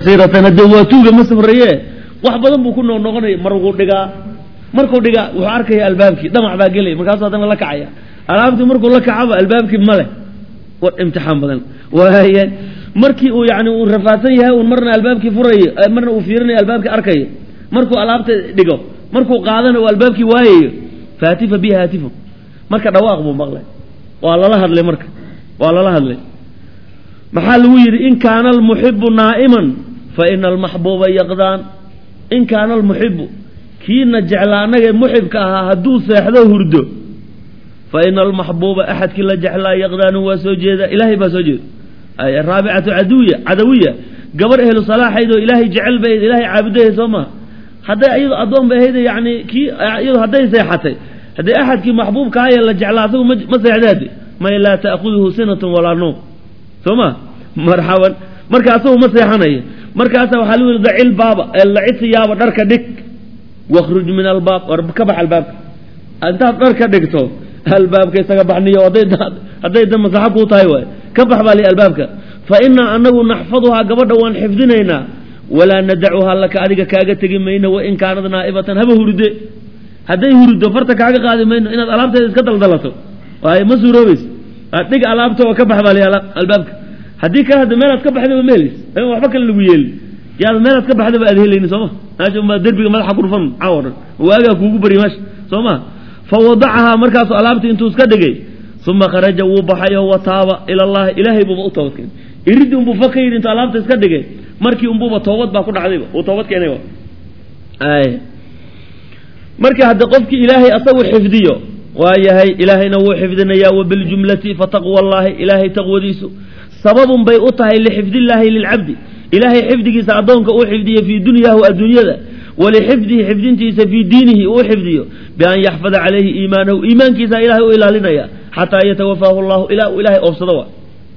siiratan hadee waa tuuga ma safraye wax badan buu ku noqnoqonaya markuu dhigaa markuu dhigaa wuxuu arkaya albaabkii dhamac baa gelaya markaasuu haddana la kacaya alaabtii markuu la kacaba albaabkii male war imtixaan badan waaya markii uu yani uu rafaadsan yahay un marna albaabkii furayo marna uu fiirinayo albaabkii arkayo markuu alaabta dhigo markuu qaadana uu albaabkii waayayo faatifa biha haatifun marka dhawaaq buu maqlay waa lala hadlay marka waa lala hadlay maxaa lagu yidhi in kaana almuxibu naa'iman fa ina almaxbuuba yaqdaan in kaana almuxibu kiina jeclaa anagee muxibka ahaa hadduu seexdo hurdo fa ina almaxbuuba axadkii la jeclaa yaqdaanu waa soo jeeda ilaahay baa soo jeeda ay raabicatu caduwiya cadawiya gabar ehlu salaaxayd oo ilaahay jecel bay ilaahay caabudahay soo maha hadday iyado addoon bay ahayd yani kii iyado hadday seexatay haddii axadkii maxbuubka ahayee la jeclaa asagu ma ma seexdaade may laa ta'khuduhu sinatun walaa nuum soo ma marxaban marka asagu ma seexanayo markaasa waxaa lagu yihi dacil baaba lacisi yaaba dharka dhig wakhruj min albaab war ka bax albaabka intaad dhar ka dhigto albaabka isaga baxniyo hadday hadday da masaxo kuu tahay waay ka bax baa li albaabka fa inaa anagu naxfaduhaa gabadha waan xifdinaynaa walaa nadacuhaa laka adiga kaaga tegi mayno wain kaanad naa'ibatan haba hurde hadday hurdo farta kaaga qaadi mayno inaad alaabteeda iska daldalato waayo ma suuroobeys dhig alaabta oo ka bax baa li albaabka haddii kale hadda meelaad ka baxdaba ma helis waxba kale lagu yeeli yaad meelaad ka baxdaba aad helayni sooma meesha ma derbiga madaxa ku dhufan caawo dhan waagaa kuugu bari meesha soo ma fa wadacahaa markaasu alaabtii intuu iska dhigay uma kharaja wuu baxay oo wataaba ila allahi ilaahay buuba u toobad keenay iridii unbuu fa ka yidhi intuu alaabta iska dhigay markii unbuuba toobad baa ku dhacdayba uu toobad keenay ay marka hadda qofkii ilaahay asagu xifdiyo waa yahay ilaahayna wuu xifdinayaa wabiljumlati fataqwa allahi ilaahay taqwadiisu sababun bay u tahay lixifdillaahi lilcabdi ilaahay xifdigiisa addoonka uu xifdiyo fii dunyaahu adduunyada walixifdihi xifdintiisa fii diinihi uu xifdiyo bian yaxfada calayhi iimaanahu iimaankiisa ilahay u ilaalinaya xataa yatawafaahu llahu ilaa uu ilaahay oofsado wa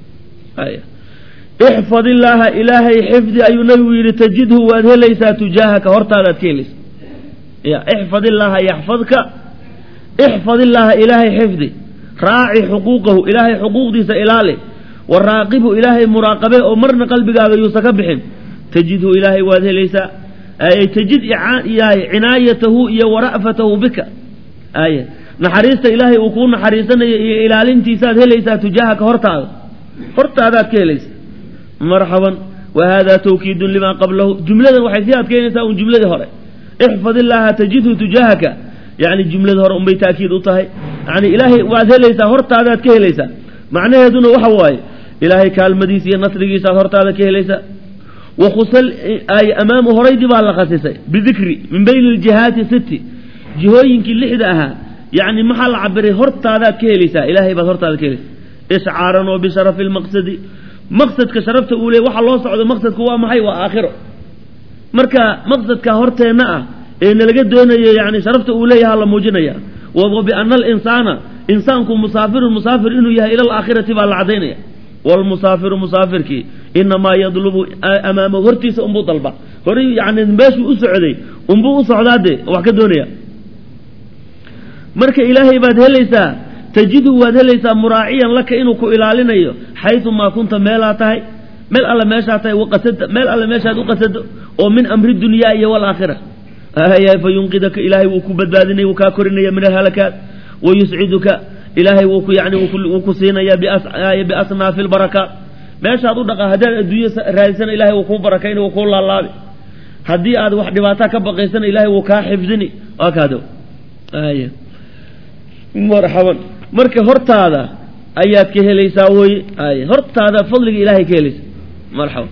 ixfad illaaha ilaahay xifdi ayuu nabigu yidhi tajidhu waad helaysaa tujaahaka hortaadaad ka helaysa ya ixfad illaaha yaxfadka ixfad illaaha ilaahay xifdi raaci xuquuqahu ilaahay xuquuqdiisa ilaali waraaqibu ilaahay muraaqabe oo marna qalbigaaga yuusa ka bixin tajidhu ilaahay waad helaysaa ay tajid cinaayatahu iyo wara'fatahu bika ay naxariista ilaahay uu kuu naxariisanayo iyo ilaalintiisaad helaysaa tujaahaka hortaada hortaadaad ka helaysa marxaban wa hada tawkiidun limaa qablahu jumladan waxay sii adkeynaysaa un jumladii hore ixfad illaaha tajidhu tujaahaka yani jumladii hore unbay taakiid u tahay yani ilaahay waad helaysaa hortaadaad ka helaysaa macnaheeduna waxa waaye ilaahay kaalmadiisa iyo nasrigiisaad hortaada ka helaysaa wakhusal ay amaamu horaydii baa la khasisay bidikri min bayni aljihaati sitti jihooyinkii lixda ahaa yacni maxaa la cabiray hortaadaad ka helaysaa ilaahay baad hortaada ka helaysaa ishcaaran oo bisharafi lmaqsadi maqsadka sharafta uu leey waxa loo socdo maqsadku waa maxay waa aakhiro marka maqsadka horteenna ah ee nalaga doonayo yani sharafta uu leeyaha la muujinaya wa biana alinsaana insaanku musaafirun musaafir inuu yahay ila alaakhirati baa la caddaynaya wlmusaafiru musaafirkii inamaa yadlubu amaamahu hortiisa unbuu dalba horay yani meeshuu u socday unbuu u socdaade wax ka doonaya marka ilaahay baad helaysaa tajidhu waad helaysaa muraaciyan laka inuu ku ilaalinayo xaysu maa kunta meelaa tahay meel alle meeshaa tahay waqasada meel alle meeshaad u qasado oo min amri dunyaa iyo walaakhira fa yunqidaka ilaahay wuu ku badbaadinaya wuu kaa korinaya min alhalakaat wayusciduka ilaahay wuu ku yani wuu ku siinaya biasnaafi lbarakaat meeshaad u dhaqa haddaad adduunyo raadisana ilahay wuu kuu barakayni wuu kuu laalaabi haddii aad wax dhibaataa ka baqaysana ilahay wuu kaa xifdini waa kaado ay marxaban marka hortaada ayaad ka helaysaa weye ay hortaada fadliga ilahay ka helaysa marxaban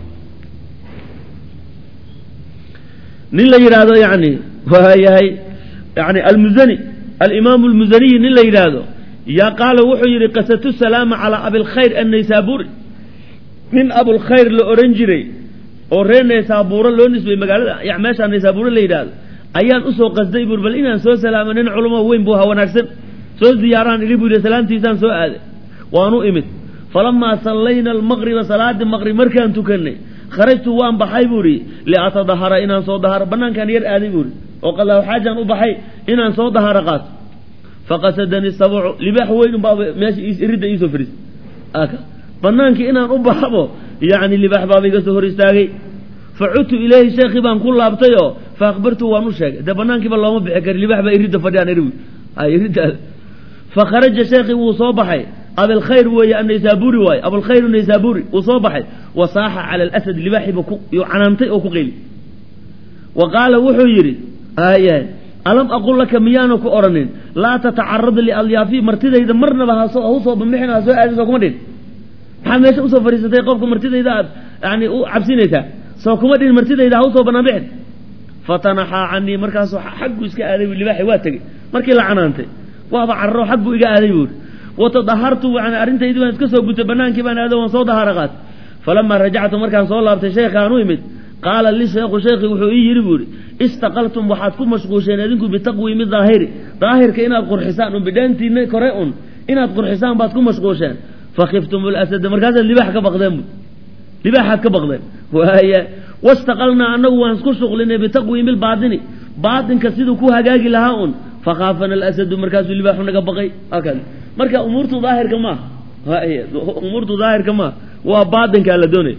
nin la yidhaahdo yani waa yahay yani almuzani alimaamu almuzaniyi nin la yidhaahdo yaa qaala wuxuu yidhi qasatu salaama calaa abilkhayr annaysaabuuri nin abulkhayr la odhan jiray oo reer naysaabuuro loo nisbay magaalada meeshaa naysaabuuro la yidhaahdo ayaan usoo qasday buur bal inaan soo salaamo nin culamo weyn buu ha wanaagsan soo ziyaaraan idhi buu yidhi salaamtiisaan soo aaday waanu imid falamaa sallayna almaqriba salaadii maqrib markaan tukanay kharajtu waan baxay buu idhi liatadahara inaan soo daharo bannaankaan yar aaday buu idhi oo qallaahu xaajaan u baxay inaan soo daharo qaato faqasadani sabcu libaax weyn unbaa meesha ridda iisoo fadhiisay banaankii inaan u baxabo yani libaax baaba iga soo hor istaagay facudtu ilayhi sheekhii baan ku laabtay oo fa akhbartu waan u sheegay dee banaankiiba looma bixi kari libax baa iridda fadhiyaan eri iridda fa kharaja sheekhii wuu soo baxay abilkhayr weeye annaysaburi waaye abulkhayr naysaburi wuu soo baxay wa saaxa cala alasad libaaxiiba yuu canaantay oo ku qeyli wa qaala wuxuu yidhi aya alam aqul laka miyaana ku odhanin laa tatacarad lialyaafi martidayda marnaba ha usoo bambixin ha soo aadin soo kuma dhin maxaad meesha usoo fadhiisatay qofka martidayda aad yani u cabsinaysaa soo kuma dhin martidayda ha usoo banaan bixin fatanaxaa canii markaasuu xaggu iska aaday libaaxi waa tegey markii la canaantay waaba cararo xag buu iga aaday buuri watadahartu yani arrintaydii baan iska soo gutay banaankii baan aado waan soo dahaara qaatay falamaa rajactu markaan soo laabtay sheekhaan u imid qaala li sheekhu sheekhi wuxuu ii yidhi buuhi istaqaltum waxaad ku mashquusheen idinku bitaqwiimi daahiri daahirka inaad qurxisaan un bidhaantiina kore un inaad qurxisaan baad ku mashquusheen fakiftum lasada markaasaad libaax ka baqdeen bu libaaxaad ka baqdeen waaya wastaqalnaa annagu waan isku shuqlinay bitaqwiimi lbaatini baatinka siduu ku hagaagi lahaa un fakhaafana alasadu markaasuu libaaxu naga baqay hakada marka umuurtu daahirka maaha umuurtu daahirka maaha waa baatinkaa la doonaya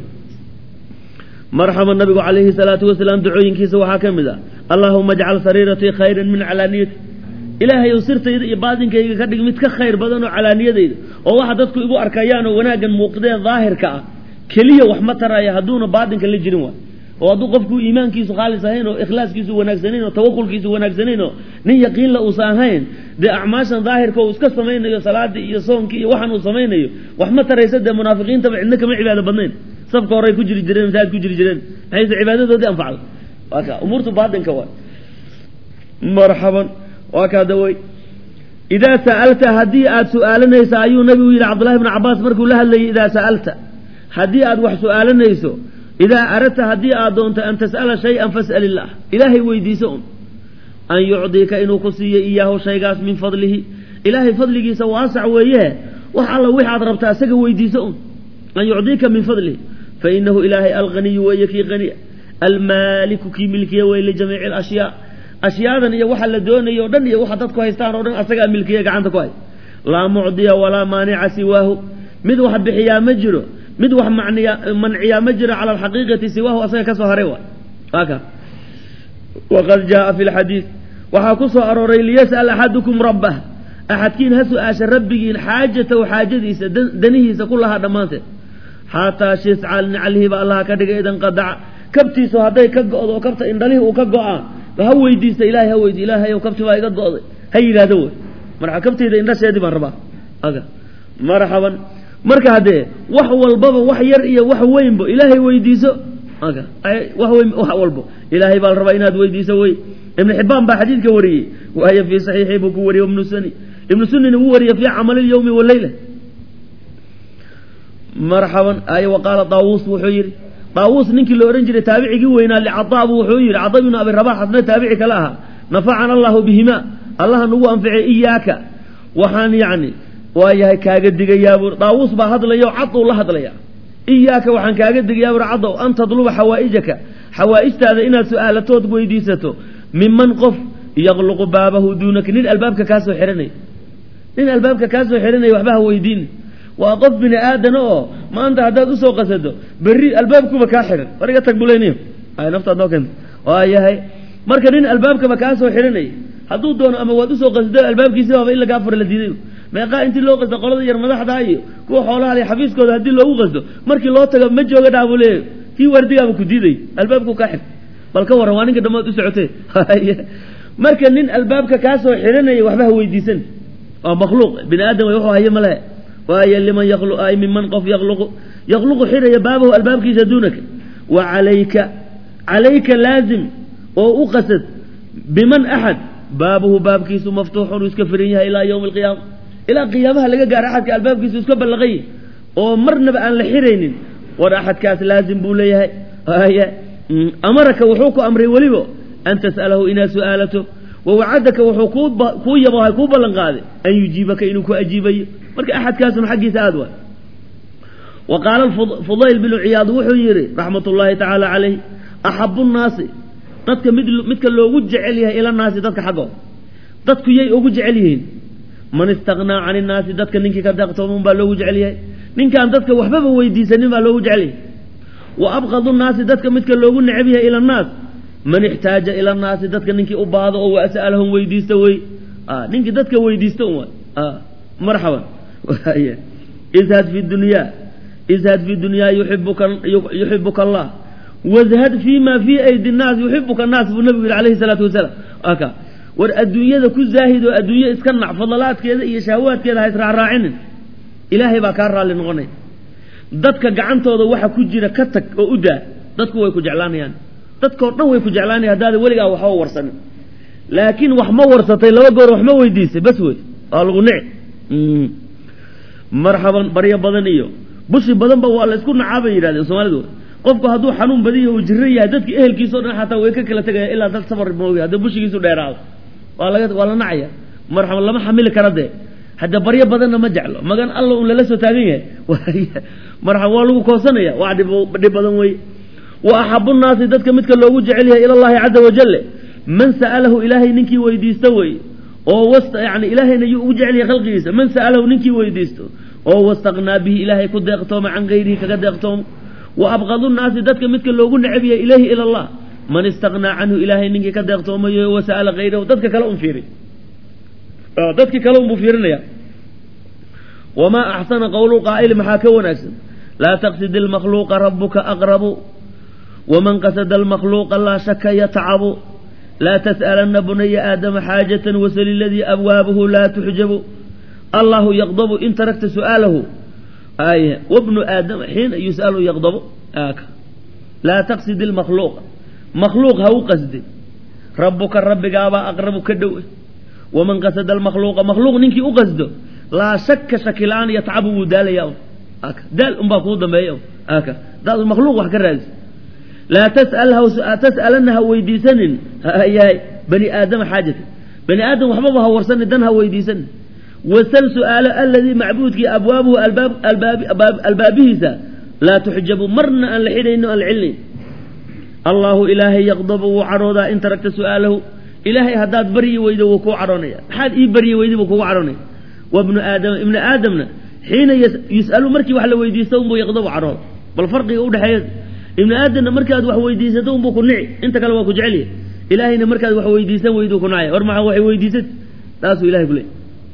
marxaba nabigu calayhi salaatu wasalaam dacooyinkiisa waxaa ka mid ah allaahuma ajcal sariiratii khayran min calaaniyati ilaahayow sirtayda iyo baatinkayga ka dhig mid ka khayr badan oo calaaniyadayda oo waxa dadku igu arkayaan oo wanaaggan muuqdee daahirka ah keliya wax ma taraya hadduuna baatinka la jirin waay oo hadduu qofku iimaankiisu khaalis ahayn oo ikhlaaskiisu wanaagsanayn oo tawakulkiisu wanaagsanayn oo nin yaqiinla uusan ahayn dee acmaashan daahirka uu iska samaynayo salaadii iyo soonkii iyo waxan uu samaynayo wax ma taraysa dee munaafiqiintaba cidna kama cibaado badnayn safka horey ku jiri jireen masaajid ku jiri jireen maxayse cibaadadoodii anfacda waa ka umuurtu baatinka waay marxaban waa kaa dawey idaa sa'alta haddii aad su'aalanaysa ayuu nabigu yidhi cabdullahi bni cabaas markuu la hadlayay idaa sa'alta haddii aad wax su'aalanayso idaa aradta haddii aad doonto an tas'ala shay-an fas'al illaah ilaahay weydiiso un an yucdiika inuu ku siiyo iyaahu shaygaas min fadlihi ilaahay fadligiisa waasac weeye wax alla wixaad rabtaa isaga weydiiso un an yucdiika min fadlihi fainahu ilaahay alghaniyu weeye kii haniya almaaliku kii milkiya weye lijamiici alashyaa ashyaadan iyo waxa la doonayo o dhan iyo waxa dadku haystaan oo dhan asagaa milkiya gacanta ku hay laa mucdiya walaa maanica siwaahu mid wax bixiyaa ma jiro mid wax maniya manciyaa ma jiro cala alxaqiiqati siwaahu asaga ka soo haray waay aka waqad jaaa fi lxadiid waxaa ku soo arooray liyas'al axadukum rabbah axadkiin ha su-aasha rabbigiin xaajatahu xaajadiisa danihiisa ku lahaa dhammaanteed xataa shiscal nicalhiba allaha ka dhigay idan qadaca kabtiisu hadday ka go'do oo kabta indhalihii uu ka go'aa ha weydiista ilahay ha weydi ilaahayow kabti baa iga go'day ha yidhaahdo wey marka kabtayda indhasheedii baan rabaa aga marxaban marka haddee wax walbaba wax yar iyo wax weynbo ilaahay weydiiso aga wax weyn wax walbo ilaahay baa la rabaa inaad weydiiso wey ibnu xibaan baa xadiidka wariyey waayo fii saxiixii buu ku wariyey ibnu suni ibnu sunina wuu wariyey fii camali lyawmi waleyla marxaban ay wa qaala daawuus wuxuu yidhi daawuus ninkii la odhan jiray taabicigii weynaa licadaabu wuxuu yidhi cada bnu abi rabax asna taabici kale ahaa nafacana allahu bihima allaha nagu anficay iyaaka waxaan yacni waa yahay kaaga digayaa buuri daawuus baa hadlaya oo cad uu la hadlaya iyaaka waxaan kaaga digayaa buuri cadow an tadluba xawaa'ijaka xawaa'ijtaada inaad su-aalatood weydiisato miman qof yaqluqu baabahu duunaka nin albaabka kaa soo xihanaya nin albaabka kaa soo xihanaya waxba ha weydiin waa qof bini aadana oo maanta haddaad usoo qasado berri albaabkuba kaa xihan war iga tag bulayniyo ay naftaad noo keenta waa yahay marka nin albaabkaba kaa soo xihanaya hadduu doono ama waad usoo qasdo albaabkiisi baaba in lagaa fura la diiday meeqaa intii loo qasdo qolada yar madaxdaa iyo kuwa xoolaha iyo xafiiskooda haddii loogu qasdo markii loo tago ma jooga dhaabuu leeyahy kii waardigaaba ku diiday albaabku kaa xig bal ka warran waa ninka dhammaad u socotee marka nin albaabka kaa soo xihanaya waxba ha weydiisan waa makhluuq bini aadam way wuxuu haye ma lehe waayo liman yaqlu ay miman qof yaqluqu yaqluqu xidhaya baabahu albaabkiisa duunaka wa calayka calayka laazim oo u qasad biman axad baabuhu baabkiisu maftuuxun uu iska firan yahay ilaa yowmi alqiyaama ilaa qiyaamaha laga gaaro axadka albaabkiisu iska ballaqay oo marnaba aan la xiraynin war axadkaas laazim buu leeyahay haya amaraka wuxuu ku amray weliba an tas'alahu inaad su'aalato wawacadaka wuxuu kuu yabohay kuu ballan qaaday an yujiibaka inuu ku ajiibayo marka axadkaasun xaggiisa aad waay wa qaala fudayl binu ciyaad wuxuu yidhi raxmat ullaahi tacaala calayh axabu nnaasi dadka mid midka loogu jecel yahay ila naasi dadka xaggooda dadku yay ugu jecel yihiin man istaqnaa can innaasi dadka ninkii ka deeqtooman baa loogu jecel yahay ninkaan dadka waxbaba weydiisanin baa loogu jecel yahay wa abqadu nnaasi dadka midka loogu necab yahay ila annaas man ixtaaja ila annaasi dadka ninkii u baahdo oo was'alahum weydiista wey ninkii dadka weydiista un marxaban izhad fi dunyaa izhad fi dunyaa yuibuka yuxibuka allah wazhad fi ma fii aydi nnaas yuxibuka annaas buu nabigu yihi alayhi salaatu wasalaam aka war adduunyada ku zaahid oo adduunye iska nac fadalaadkeeda iyo shahawaadkeeda ha israacraacinin ilaahay baa kaa raalli noqonaya dadka gacantooda waxa ku jira ka tag oo u daa dadku way ku jeclaanayaan dadkao dhan way ku jeclaanaya haddaada weligaa waxba warsanin laakiin wax ma warsatay laba goor wax ma weydiisay bas wey waa lagu nici marxaban baryo badan iyo bushi badanba waa la isku nacaa bay yidhahdeen soomaalidu qofku hadduu xanuun badiyo uu jiro yahay dadka ehelkiisao dhan xataa way ka kala tegaya ilaa dad safar moogi haddii bushigiisu dheeraado waa laga waa la nacaya marxaban lama xamili kara dee hadda baryo badanna ma jeclo magan alla un lala soo taagan yahay marxaban waa lagu koosanaya waa dhib dhib badan wey wa axabu nnaasi dadka midka loogu jecel yahay ila allahi caza wajale man sa'alahu ilaahay ninkii weydiista wey oo wasta yani ilaahayna yuu ugu jecel yahay khalqigiisa man sa'alahu ninkii weydiisto oo wastaqnaa bihi ilaahay ku deeqtooma can gayrihi kaga deeqtoomo wa abqadu nnaasi dadka midka loogu necab yahay ilayhi ila allah man istaqnaa canhu ilaahay ninkii ka deeqtoomayo wasa'ala hayrahu dadka kale un fiiri dadkii kale unbuu fiirinaya wamaa axsana qowlu qaa'ili maxaa ka wanaagsan laa taqsid ilmakhluuqa rabuka aqrabu waman qasada almakhluuqa laa shaka yatcabu laa tas'alanna bunaya aadama xaajatan wasali ladii abwaabuhu laa tuxjabu allahu yaqdabu in tarakta su'aalahu ay wabnu aadama xiina yus'alu yaqdabu laa taqsid ilmakhluuqa makhluuq ha u qasdi rabuka rabbigaabaa aqrabu ka dhow waman qasada almakhluuqa makhluuq ninkii u qasdo laa shaka shaki la-aan yatcabu wuu daalaya daal unbaa kuu dambeeya daad makhluuq wax ka raadis laa tas'alanna ha weydiisanin yahay bani aadama xaajata bani aadam waxbaba ha warsanin dan ha weydiisanin wasal su'aalo aladii macbuudkii abwaabuhu albaabihiisa laa tuxjabu marna aan la xidhayno aan la celinayn allahu ilaahay yaqdabu wuu cadhoodaa in taragta su'aalahu ilaahay haddaad baryi weydo wuu kuu cadhoonaya maxaad ii baryi weyday buu kugu cadhoonaya wabnu aadama ibnu aadamna xiina yus'alu markii wax la weydiisto unbuu yaqdabu cadhooda bal farqiga udhexeeya ibnu aadamna markaad wax weydiisato unbuu ku nici inta kale waa ku jecelyahy ilaahayna markaad wax weydiisan weyduu ku nacay war maxaa waxay weydiisat taasuu ilahay ku leey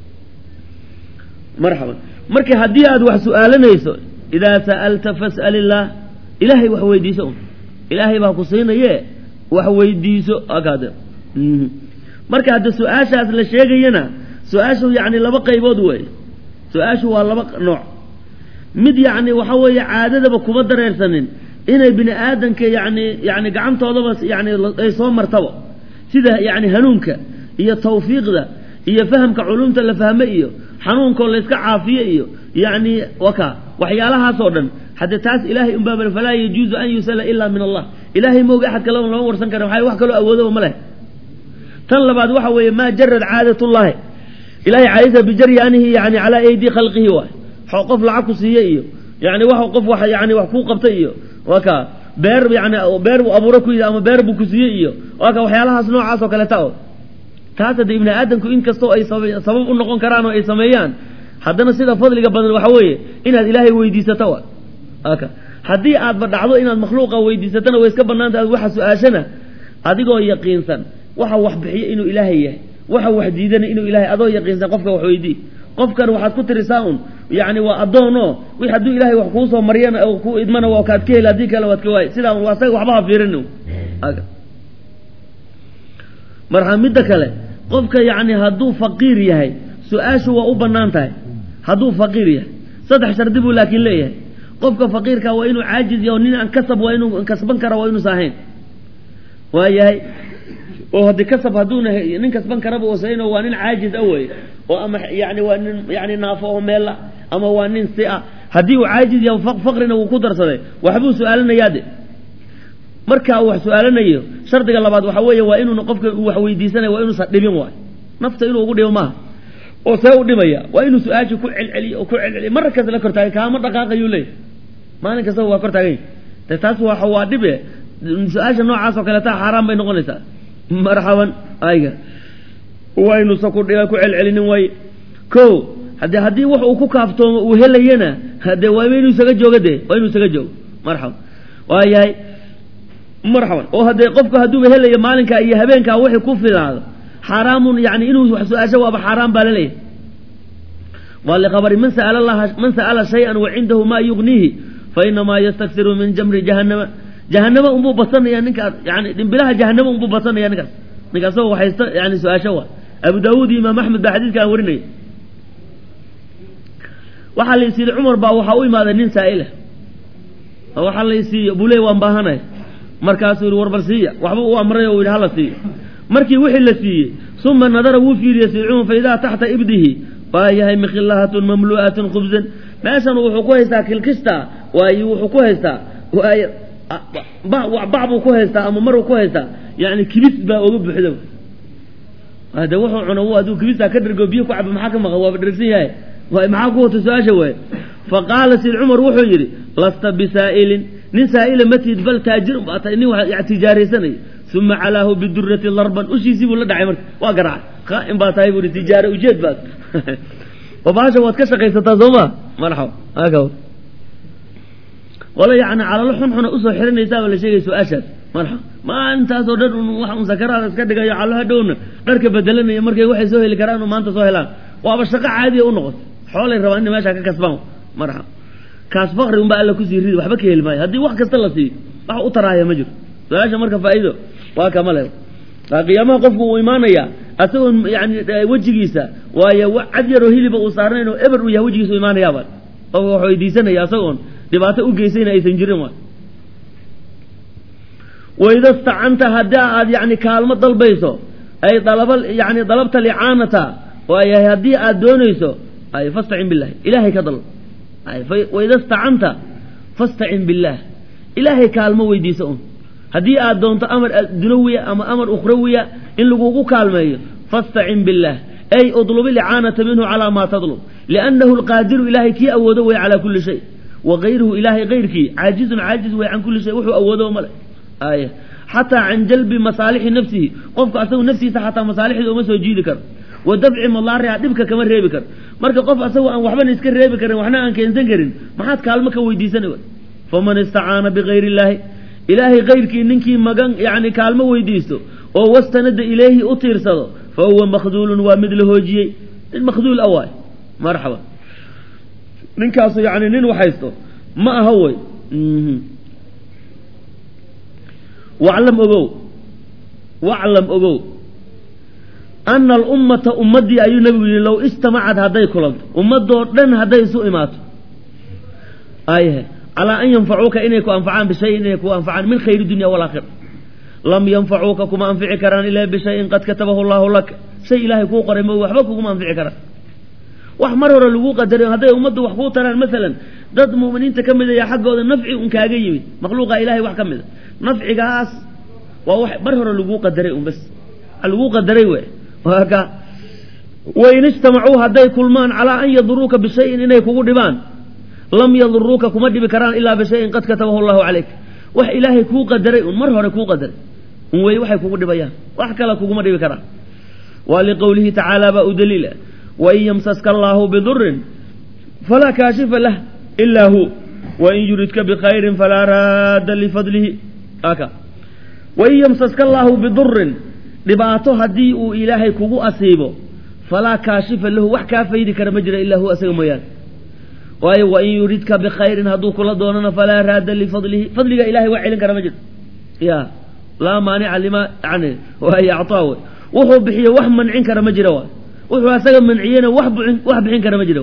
marxaban marka haddii aad wax su'aalanayso idaa sa'alta fas'al illaah ilaahay wax weydiiso un ilaahay baa ku siinaye wax weydiiso akaade marka hadda su-aashaas la sheegayana su-aashu yacni laba qaybood weeye su-aashu waa laba nooc mid yacni waxa weeye caadadaba kuma dareersanin inay bini aadanka yani yani gacantoodaba yani ay soo martaba sida yani hanuunka iyo tawfiiqda iyo fahamka culumta la fahme iyo xanuunkoo layska caafiye iyo yani waka waxyaalahaasoo dhan hadde taas ilahay unbaa falaa yajuuzu an yusala ila min allah ilahay mooga axad kaleba lama warsan kara maxay wax kaloo awoodaba ma leh tan labaad waxa weeye maa jarad caadat llahi ilahay caadisa bijaryanihi yani calaa aydi khalqihi waay qof lacag ku siiye iyo yani wa qof wa yani wax kuu qabtay iyo waka beer yani beer buu abuuro ku yidhi ama beer buu ku siiyey iyo waka waxyaalahaas noocaas oo kaleta o taas hadde ibni aadamku in kastoo ay sabab u noqon karaan oo ay sameeyaan haddana sida fadliga badan waxa weeye inaad ilaahay weydiisato wa aka haddii aadba dhacdo inaad makhluuqa weydiisatana way iska banaanta waxa su-aashana adigoo yaqiinsan waxa wax bixiyo inuu ilaahay yahay waxa wax diidana inuu ilahay adoo yaqiinsan qofka wax weydii qofkan waxaad ku tirisaa un yani waa addoono wi hadduu ilahay wax kuu soo maryana ku idmana waa kaad ka heli haddii kale waad ka waay sidaa un asaga waxba ha fiirin marka midda kale qofka yani hadduu faqiir yahay su-aashu waa u banaan tahay hadduu faqiir yahay saddex shardi buu laakiin leeyahay qofka faqiirka waa inuu caajiz yaho nin aan kasab waa inuu kasban kara waa inuusa ahayn waa yahay oo haddii kasab hadduuna nin kasban karaba usayn waa nin caajiz a wey oo ama yani waa nin yani naafo oo meella ama waa nin si a haddii uu caajiz yaho faqrina wuu ku darsaday waxbuu su-aalanayaa de marka uu wax su-aalanayo shardiga labaad waxa weeye waa inuuna qofka uu wax weydiisanaya waa inuusan dhibin waay nafta inuu ugu dhibo maaha oo see u dhibaya waa inuu su-aashii ku celceliyo oo ku celceliyo mar kasta la kortaagay kaama dhaqaaqayuu leeyahy maalin kastaba waa kor taagany de taas waa waa dhibe su-aasha noocaas oo kaleeta xaaraan bay noqonaysaa marxaban ayga waa inuusan ku dhiba ku celcelinin waaye ko hade haddii wax uu ku kaaftoomo uu helayana hade waa inuu isaga jooga de waa inuu isaga joogo marxaban waayahay marxaban oo haddee qofku hadduuba helayo maalinkaa iyo habeenkaa wixii ku filaado xaaraamun yani inuu wax su-aasho waaba xaaraan baa laleeyahay waa liqabari man sa'ala allaha man sa'ala shay-an wa cindahu maa yugniihi fa inamaa yastaksiru min jamri jahannama jahanamo unbuu basanaya ninkaas yani dhimbilaha jahanamo unbuu basanaya ninkaas ninka asagoo waxaysta yani su-aasho waa abu daawuud iyo imaam axmed baa xadiidka aan warinaya waxaa la isiiday cumar baa waxaa u imaaday nin saa'ila oo waxaa la isiiyo buu leey waan baahanay markaasuu yihi warbal siiya waxba u amray oo yidhi hala siiyo markii wixii la siiyey suma nadara wuu fiiriyey sii cumar fa idaa taxta ibdihi waa yahay mikhilahatun mamlu'atun khubsan meeshan wuxuu ku haystaa kilkista waayo wuxuu ku haystaa waay bac buu ku haystaa ama maruu ku haystaa yani kibis baa oga buuxda hade wuxuu cuno hadduu kibista ka dhergo biyo ku cabo maxaa ka maqan waaba dhergsan yahay waay maxaa ku wata su-aasha waaye faqaala sid cumar wuxuu yidhi lasta bisaa'ilin nin saa'ila ma tihid bal taajirun baa tahay nin wax tijaaraysanaya uma calaahu bidurati darban ushiisii buu la dhacay marka waa garaacay qaa'im baa tahay buu tijaare ujeed baad oo bahasha waad ka shaqaysataa soo ma marxaba haka wala yacni calalo xunxuna usoo xiranaysaaba la sheegay su-aashaas marxaba maalintaasoo dhan un wax un sakaraada iska dhigayo callo hadhowna dharka bedelanaya markay waxay soo heli karaan maanta soo helaan waaba shaqo caadiya u noqoto xoolay rabaan inay meesha ka kasbaan marxaba kaas fakri unbaa alla kusii ridi waxba ka heli maayo haddii wax kasta la siiyo wax u taraaya ma jiro su-aasha marka faa'iido waa kama le qiyaamaha qofku uu imaanaya asagoo yani wejigiisa waayo cad yaroo hiliba uu saarnayn oo eber uu yahay wejigiisa u imaanayaaba qofka wax weydiisanaya asagoon dhibaato u geysayna aysan jirin waay waida stacanta haddii aad yani kaalmo dalbayso ay dalaba yani dalabta licaanata waayahay haddii aad doonayso ay fastacin billahi ilaahay ka dalb waida stacanta fastacin billaah ilaahay kaalmo weydiisa un haddii aad doonto amar dunawiya ama amar ukhrawiya in lagugu kaalmeeyo fastacin billaah ay udlubi licaanata minhu calaa maa tadlub liannahu alqaadiru ilaahay kii awoodo wey calaa kulli shay wa gayruhu ilaahay kayrkii caajizun caajiz wey can kulli shay wuxuu awoodo male aaya xataa can jalbi masaalixi nafsihi qofka asagu naftiisa xataa masaalixda uma soo jiidi karo wa dafci madaariha dhibka kama reebi karo marka qof asagoo aan waxbana iska reebi karin waxna aan keensan karin maxaad kaalmo ka weydiisana faman istacaana bigayri illaahi ilaahay kayrkii ninkii magan yani kaalmo weydiisto oo wastanada ilayhi u tiirsado fa huwa makhduulun waa mid la hoojiyey nin makhduul a waay marxaba ninkaasu yani nin waxaysto ma aha wey waclam ogow waclam ogow ana alummata ummaddii ayuu nabigu yihi low istamacad hadday kulanto ummadoo dhan hadday isu imaato ayhe calaa an yanfacuuka inay ku anfacaan bishayin inay ku anfacaan min khayri dunya walaakhira lam yanfacuuka kuma anfici karaan ilaa bishayin qad katabahu allahu laka shay ilaahay kuu qoray ma waxba kuguma anfici karaan wax mar hore lagu qadaray hadday ummaddu wax kuu taraan maalan dad mu'miniinta ka mid ayaa xaggooda nafci un kaaga yimid makhluuqa ilahay wax ka mid a nafcigaas waa wax mar hore laguu qadaray un bas laguu qadaray we ka wain ijtamacuu hadday kulmaan calaa an yaduruuka bishayin inay kugu dhibaan lam yaduruuka kuma dhibi karaan ilaa bishayin qad katabahu allahu calayk wax ilaahay kuu qadaray un mar hore kuu qadaray un wey waxay kugu dhibayaan wax kale kuguma dhibi karaan waa liqowlihi tacaala baa u daliila wain yamsaska allaahu bidurin falaa kaashifa lah ilaa hu wain yuridka bikhayrin falaa raadda lifadlihi aka wain yamsaska allaahu bidurin dhibaato haddii uu ilaahay kugu asiibo falaa kaashifa lahu wax kaa faydi kara ma jira ilaa hu asaga mooyaane waayo wain yuridka bikhayrin hadduu kula doonana falaa raadda lifadlihi fadliga ilahay wax celin kara ma jiro ya laa maanica lima yani waayo actaa wey wuxuu bixiyo wax mancin kara ma jira waay wuxuu asaga manciyena wax bixin wax bixin kara ma jiro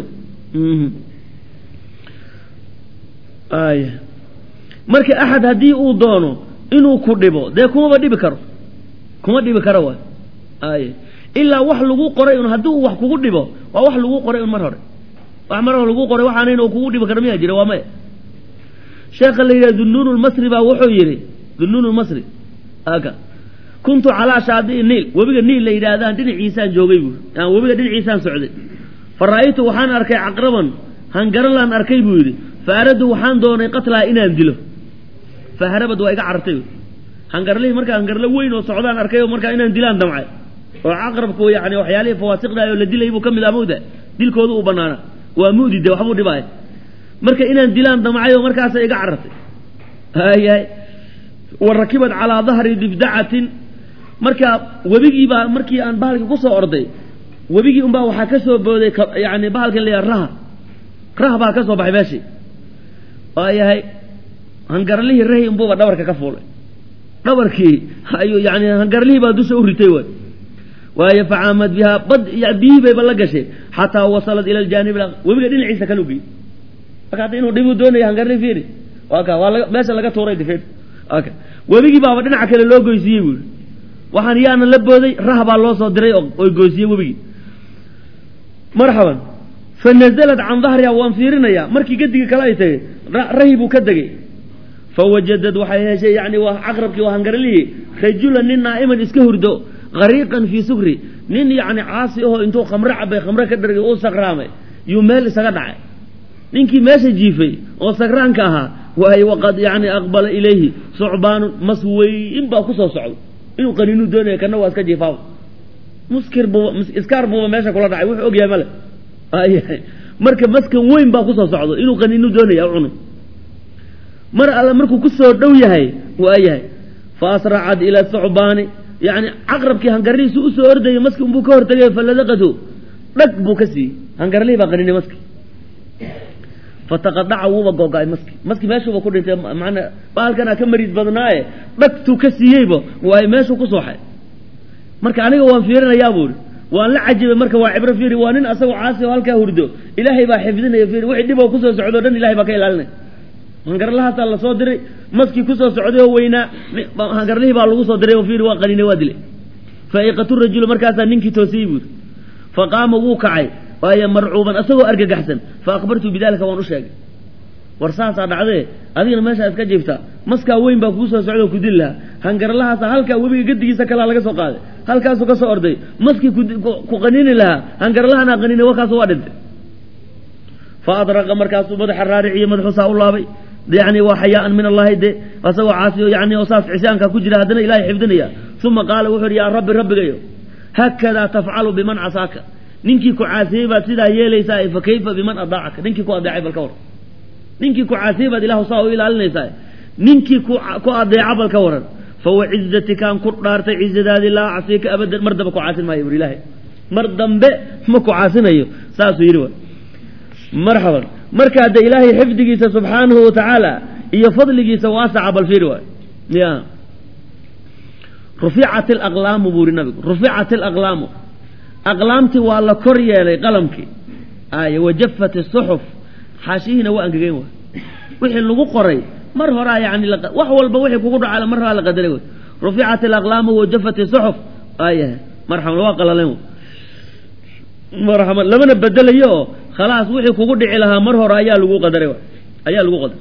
aya marka axad haddii uu doono inuu ku dhibo dee kumaba dhibi karo kuma dhibi karo waay aya ilaa wax lagu qoray un haddii uu wax kugu dhibo waa wax lagu qoray un mar hore wax mar hore lagu qoray waxaanayn oo kugu dhibi karo miyaa jira waa maya sheekha la yidhaha dunuun lmasri baa wuxuu yidhi dunuun lmasri aka kuntu calaa shaadii niil webiga niil la yidhaahdaan dhinaciisaan joogay buui aan webiga dhinaciisaan socday fa ra'aytu waxaan arkay caqraban hangaralaan arkay buu yidhi fa aradtu waxaan doonay qatlaa inaan dilo fa harabad waa iga carartay hangarlihii markaa hangarlo weyn oo socdaan arkay oo markaa inaan dilaan damcay oo caqrabku yani waxyaalihii fawaasiqdaay oo la dilay buu ka mid ah mawda dilkooda uu banaana waa mudi de waxbuu dhibaaya marka inaan dilaan damcay oo markaasa iga carartay hayahay wa rakibad calaa dahri dibdacatin markaa webigii baa markii aan bahalkii kusoo orday webigii unbaa waxaa ka soo booday yani bahalkan la raha rah baa ka soo baxay meeshii waayahay hangarlihii rahi unbuuba dhabarka ka fuulay dhabarkii ayuu yani hangarlihii baa dusha u ritay waay waayo facaamad bihaa bad biyihii bayba la gashay xataa wasalat ila aljaanib webiga dhinaciisa kala gey marka hadda inuu dhibuu doonaya hangarlihi fiiri waa ka waa meesha laga tuuray difeed ka webigii baaba dhinaca kale loo goysiiyey buuri waxaan yaana la booday rah baa loo soo diray oy goysiyey webigii marxaban fa nazalat can dahriha waan fiirinayaa markii gadigii kale ay tagay rahi buu ka degay fawajadad waxay heshay yani waa caqrabkii waa hangarlihii rajulan nin naa'iman iska hurdo hariiqan fii sukri nin yani caasi ahoo intuu khamre cabay khamre ka dhargay uu sakraamay yuu meel isaga dhacay ninkii meesha jiifay oo sakraanka ahaa waay waqad yani aqbala ilayhi sucbaanun mas weyn baa kusoo socdo inuu qaniinuu doonaya kana waa iska jiifaaba muskir buuba iskaar buuba meesha kula dhacay wuxuu ogyahay male marka maskan weyn baa kusoo socdo inuu qaniinuu doonaya cunu mar alle markuu kusoo dhow yahay waa yahay fa asracad ila sucbaani yani caqrabkii hangarlihiisu usoo ordayay maski unbuu ka hortagay faladaqatu dhag buu ka siiyey hangarlihii baa qaninay maski fataqadaca wuuba googa-ay maski maski meeshuuba ku dhintay manaa bahalkanaa ka mariid badnaaye dhagtuu ka siiyeyba waay meeshuu ku sooxay marka aniga waan fiirinayaa buuri waan la cajibay marka waa cibro fiiri waa nin asagoo caasi oo halkaa hurdo ilaahay baa xifdinaya fiiri wixii dhib oo kusoo socdo o dhan ilahay baa ka ilaalinaya hangarlahaasaa lasoo diray maskii kusoo socday oo weynaa hangarlihii baa lagu soo diray oo fiiri waa qaninay waa dilay faiqatu rajulu markaasaa ninkii toosiyey buuri fa qaama wuu kacay waayo marcuuban asagoo argagaxsan fa akhbartu bidalika waan u sheegay war saasaa dhacdee adigana meeshaa iska jiiftaa maskaa weyn baa kuu soo socda oo ku dili lahaa hangarlahaasa halkaa webiga gadigiisa kalaa laga soo qaaday halkaasuu ka soo orday maskii ku qanini lahaa hangarlahanaa qaninay warkaasu waa dhintay fa adraqa markaasuu madaxa raariciyo madaxuusaa u laabay yani waa xayaaan min allahi de asagoo caasi yani oo saas cisyaanka ku jira haddana ilahay xifdinaya uma qaala wuxuu yidhi yaa rabbi rabbigayo haakadaa tafcalu biman casaaka ninkii ku caasiyey baad sidaa yeelaysaa fa kayfa biman adaacaka ninkii ku adeecay bal ka war ninkii ku caasiyey baad ilahu saa u ilaalinaysaa ninkii ku adeeca bal ka waran fawa cizatikaan ku dhaartay cizadaadii laa acsiika abadan mar dambe ku caasin maayo bur ilaahay mar dambe ma ku caasinayo saasuu yidhi wa marxaban markaa de ilaahay xifdigiisa subxaanahu watacaala iyo fadligiisa waasaca bal fiiri waay ya ruficat alaqlaamu buu yidhi nabigu ruficat alaqlaamu aqlaamtii waa la kor yeelay qalamkii ay wajafat isuxuf xaashihiina waa angegeen waay wixii lagu qoray mar horaa yani wax walba wixii kugu dhaca mar horaa la qadaray way ruficat alaqlaamu wajafat isuxuf ayahay marxaban waa qalaleen marxaban lamana bedelayo oo khalaas wixii kugu dhici lahaa mar hore ayaa lagu qadaray ayaa lagu qadaray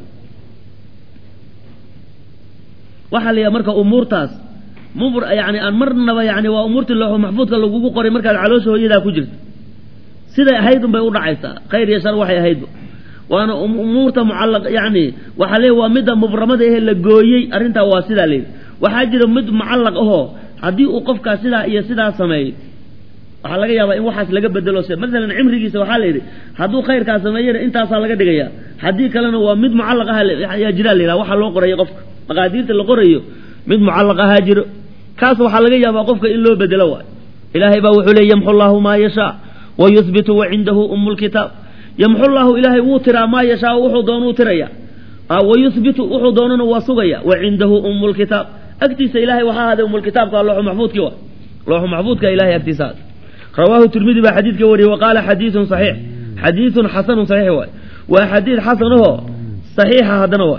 waxaa la yidhaha marka umuurtaas mubr yani aan marnaba yani waa umuurtii looxo maxfuudka lagugu qoray markaad caloosha hooyadaa ku jirto siday ahayd unbay u dhacaysaa khayr iyo shar waxay ahaydba waana umuurta mucallaq yani waxaa leey waa midda mubramada ehe la gooyey arrintaa waa sidaa layidhi waxaa jira mid mucallaq ahoo haddii uu qofkaas sidaa iyo sidaa sameeyey waxaa laga yaabaa in waxaas laga bedelo se masalan cimrigiisa waxaa la yidhi hadduu khayrkaa sameeyana intaasaa laga dhigaya haddii kalena waa mid mucallaq aha ayaa jiraa la yidhaha waxaa loo qorayo qofka maqaadiirta la qorayo mid mucallaq ahaa jiro kaas waxaa laga yaabaa qofka in loo bedelo waayo ilaahay baa wuxuu leey yamxu llaahu maa yashaa wa yuhbitu wa cindahu umu lkitaab yamxu llaahu ilaahay wuu tiraa maa yashaa wuxuu doonuu tiraya wa yuhbitu wuxuu doonana waa sugaya wa cindahu umu lkitaab agtiisa ilahay waxaa ahaaday umulkitaabka looxu maxfuudkii wa looxu maxfuudka ilahay agtiisa ahaaday rawaahu tirmidi baa xadiidka wariyey wa qaala xadiidun saxiix xadiidun xasanun saxiix waay waa xadiid xasan ahoo saxiixa haddana waay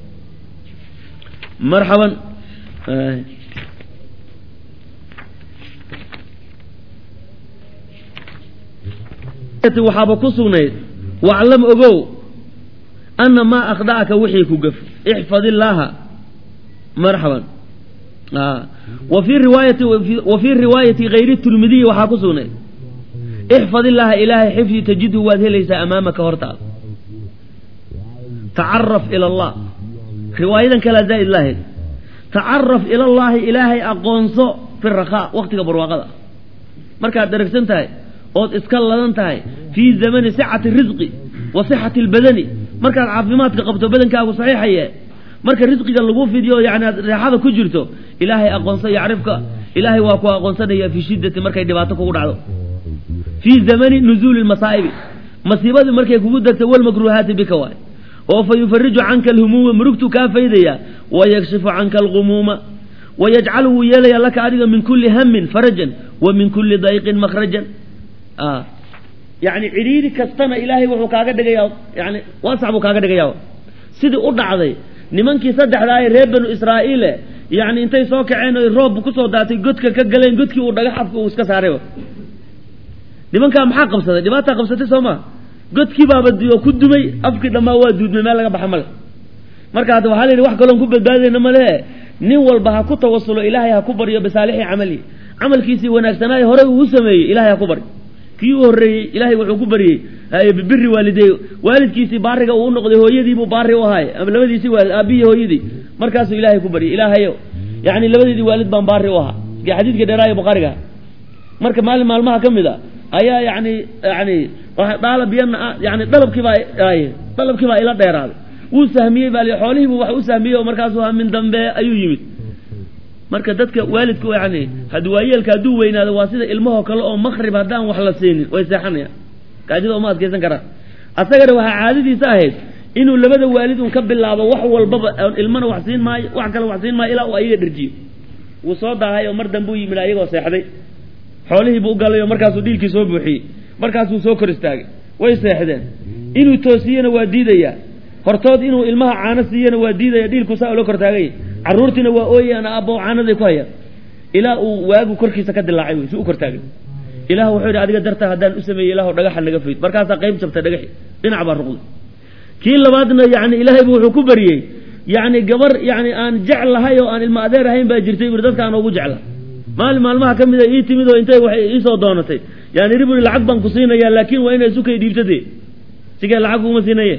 marxaban waxaaba ku sugnayd waclam ogow ana maa akhda'aka wixii ku gaf ixfad illaaha marxaban wa fii riwaayati wa fii riwaayati hayri tirmidiyi waxaa ku sugnayd ixfad illaaha ilaahay xifdi tajidhu waad helaysaa amaamaka hortaada tacaraf ila allah riwaayadan kalea zaa'id lahayd tacaraf ila allaahi ilaahay aqoonso fi rakhaa waktiga barwaaqada markaad daragsan tahay ood iska ladan tahay fii zamani sicati risqi wa sixati albadani markaad caafimaadka qabto badankaagu saxiixaye marka risqiga lagu fidiyo yani aad reexada ku jirto ilaahay aqoonsa yacrifka ilaahay waa ku aqoonsanaya fii shiddati markay dhibaato kugu dhacdo fii zamani nuzuuli lmasaa'ibi masiibadii markay kugu degto walmakruuhaati bika waay oo fa yufariju canka alhumuuma murugtu kaa faydaya wayakshifu canka algumuuma wayajcalu wuu yeelaya laka adiga min kulli hamin farajan wa min kulli dayqin makhrajan yani cidhiiri kastana ilaahay wuxuu kaaga dhigayaa yani waasax buu kaaga dhigaya sidii u dhacday nimankii saddexdaa ee reer banu israa'iile yani intay soo kaceen oy roob kusoo daatay godka ka galeen godkii uu dhagax afka uu iska saarayba nimankaa maxaa qabsaday dhibaataa qabsatay soo maa godkii baaba oo ku dumay afkii dhammaa waa duudmay meel laga baxa male marka hadda waxaa la yidhi wax kaloon ku badbaadayna malehe nin walba ha ku tawasulo ilaahay ha ku baryo bisaalixi camali camalkiisii wanaagsanaaye horey uu sameeyey ilahay ha ku baryo kii u horreeyey ilaahay wuxuu ku baryey bibiri waalidey waalidkiisii baariga uu noqday hooyadiibuu baari u ahaay ama labadiisii waalid aabihii hooyadii markaasuu ilaahay ku baryay ilaahayo yani labadeedii waalid baan baari u ahaa xadiidka dheeraaye bukhaariga marka maalin maalmaha ka mid a ayaa yani yani dhaala biyana yani dalabkii baa dalabkii baa ila dheeraaday wuu sahmiyey baa xoolihiibu wax u sahmiyey oo markaasuu hamin dambe ayuu yimid marka dadka waalidku yani hadwaayeelka hadduu weynaado waa sida ilmahoo kale oo makrib haddaan wax la siinin way seexanayaan gaajida uma adkaysan karaan asagana waxaa caadadiisa ahayd inuu labada waalid un ka bilaabo wax walbaba ilmana wax siin maayo wax kale wax siin maayo ilaa uu ayaga dherjiyo wuu soo daahay oo mar dambe u yimid ayagoo seexday xoolihiibuu u galay oo markaasuu dhiilkii soo buuxiyey markaasuu soo kor istaagay way seexdeen inuu toosiyena waa diidayaa hortood inuu ilmaha caano siiyana waa diidaya dhiilku saa ula kor taagay carruurtiina waa ooyaan aabbo caanaday ku hayaan ilaa uu waagu korkiisa ka dilaacay wey si u kor taagay ilaah wuxuu yidhi adiga dartaa haddaan u sameeyey ilaah dhagaxa naga fayd markaasaa qayb jabtay dhagaxi dhinac baa ruqday kii labaadna yani ilaahaybu wuxuu ku baryey yani gabar yani aan jeclahay oo aan ilma adeer ahayn baa jirtay bui dadka aan ugu jecla maalin maalmaha ka mida ii timid oo intay waxay iisoo doonatay yani iri bui lacag baan ku siinayaa laakiin waa inay sukay dhiibtade sigee lacag kuma siinaye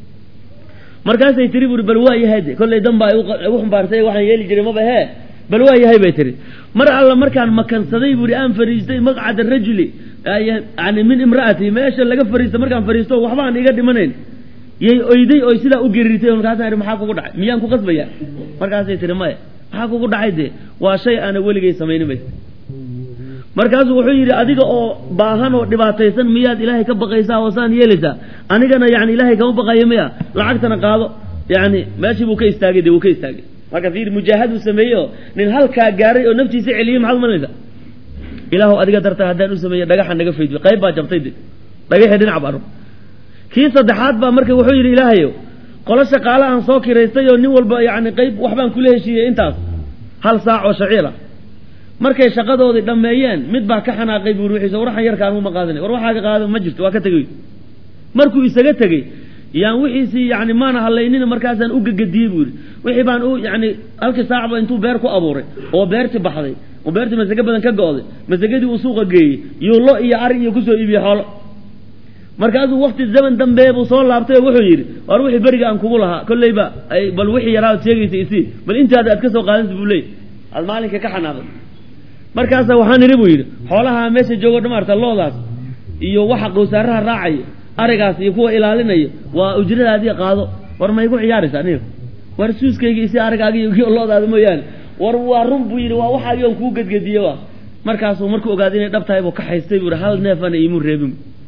markaasay tiri buri bal waa yahay de kollay dan baa igu xumbaartay waxaan yeeli jiray maba hee bal waa yahay bay tiri mar alla markaan makansaday buuri aan fariistay maqcada rajuli yani min imra'ati meesha laga fariista markaan fariisto waxba aan iga dhimanayn yay oyday oy sidaa u geriritay markaasaan ihi maxaa kugu dhacay miyaan ku qasbaya markaasay tihi maya maxaa kugu dhacay dee waa shay aana weligay samaynin bay markaasuu wuxuu yidhi adiga oo baahan oo dhibaataysan miyaad ilaahay ka baqaysaa oo saan yeelaysaa anigana yani ilaahay kama baqayo miya lacagtana qaado yani meeshii buu ka istaagay de wuu ka istaagay marka fiir mujaahaduu sameeyey oo nin halkaa gaaray oo naftiisa celiyey maxaad umalanaysaa ilaahu adiga dartaa haddaan u sameeye dhagaxa naga faydyo qayb baa jabtay de dhagaxii dhinac baa rug kii saddexaad baa marka wuxuu yidhi ilaahayo qolo shaqaale aan soo kiraystay oo nin walba yani qayb waxbaan kula heshiiyey intaas hal saac oo shaciira markay shaqadoodii dhammeeyeen mid baa ka xanaaqay buuri wixiisa war waxaan yarkaan uma qaadanay war waxaaga qaado ma jirto waa ka tegey markuu isaga tegey yaan wixiisii yani maana hadlaynina markaasaan u gegadiyey buu yidhi wixii baan u yani halkii saacba intuu beer ku abuuray oo beerti baxday oo beertii masage badan ka go'day masagadii uu suuqa geeyey iyo lo iyo ari iyo kusoo iibiyey xoolo markaasuu wakti zaman dambe buu soo laabtay oo wuxuu yidhi war wixii beriga aan kugu lahaa kolleyba bal wixii yaraa ad sheegaysa isii bal intaada aad ka soo qaadanta buu leey aad maalinka ka xanaaqday markaasa waxaan idhi buu yidhi xoolaha meesha joogo dhamaarta loodaas iyo waxa qowsaaraha raacaya arigaas iyo kuwa ilaalinaya waa ujradaadii qaado war ma igu ciyaaraysa aniga war suuskayga isi arigaaga iyo loodaada mooyaane war waa run buu yidhi waa waxaagii on kuu gedgediye wa markaasuu markuu ogaaday inay dhab tahay buu ka haystay buu hal neefana iimuu reebin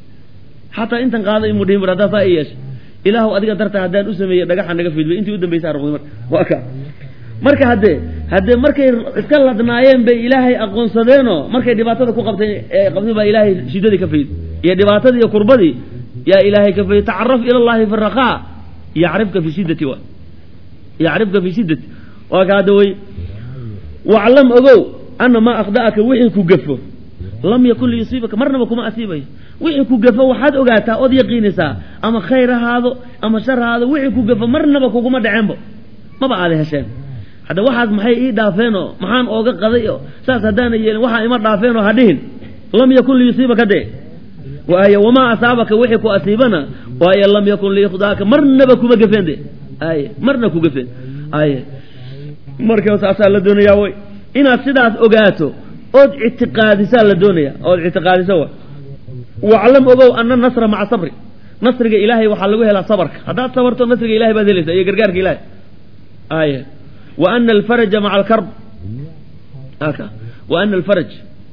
xataa intan qaada imuu dhihin bur haddaa saa i yeesha ilaahu adiga dartaa haddaan u sameeyey dhagaxa naga fidbay intii u dambaysa arqday marka waa ka marka haddee haddee markay iska ladnaayeen bay ilaahay aqoonsadeenoo markay dhibaatada ku qabtay qabtay baa ilaahay shiddadii ka fayd iyo dhibaatadii iyo kurbadii yaa ilaahay ka fayd tacaraf ila allahi fi rakaa yacrifka fi shiddati wa yacrifka fi shiddati waa ka hadda wey waclam ogow ana maa akhda'aka wixii ku gafo lam yakun liyusiibaka marnaba kuma asiibayo wixii ku gafo waxaad ogaataa ood yaqiinaysaa ama khayr ahaado ama shar ahaado wixii ku gafo marnaba kuguma dhaceenbo maba aada hesheen hadda waxaas maxay ii dhaafeenoo maxaan ooga qaday oo saas haddaana yeelin waxaa ima dhaafeenoo ha dhihin lam yakun liyusiibaka dee waayo wamaa asaabaka wixii ku asiibana waayo lam yakun liyukhdaaka marnaba kuma gafeen de aye marna ku gafeen aye marka saasaa la doonayaa way inaad sidaas ogaato ood ictiqaadisaa la doonaya ood ictiqaadiso wa waclam ogow ana nasra maca sabri nasriga ilaahay waxaa lagu helaa sabarka haddaad sabarto nasriga ilahay baad helaysaa iyo gargaarka ilahay aya wa ana alfaraja maca alkarb aka wa ana alfaraj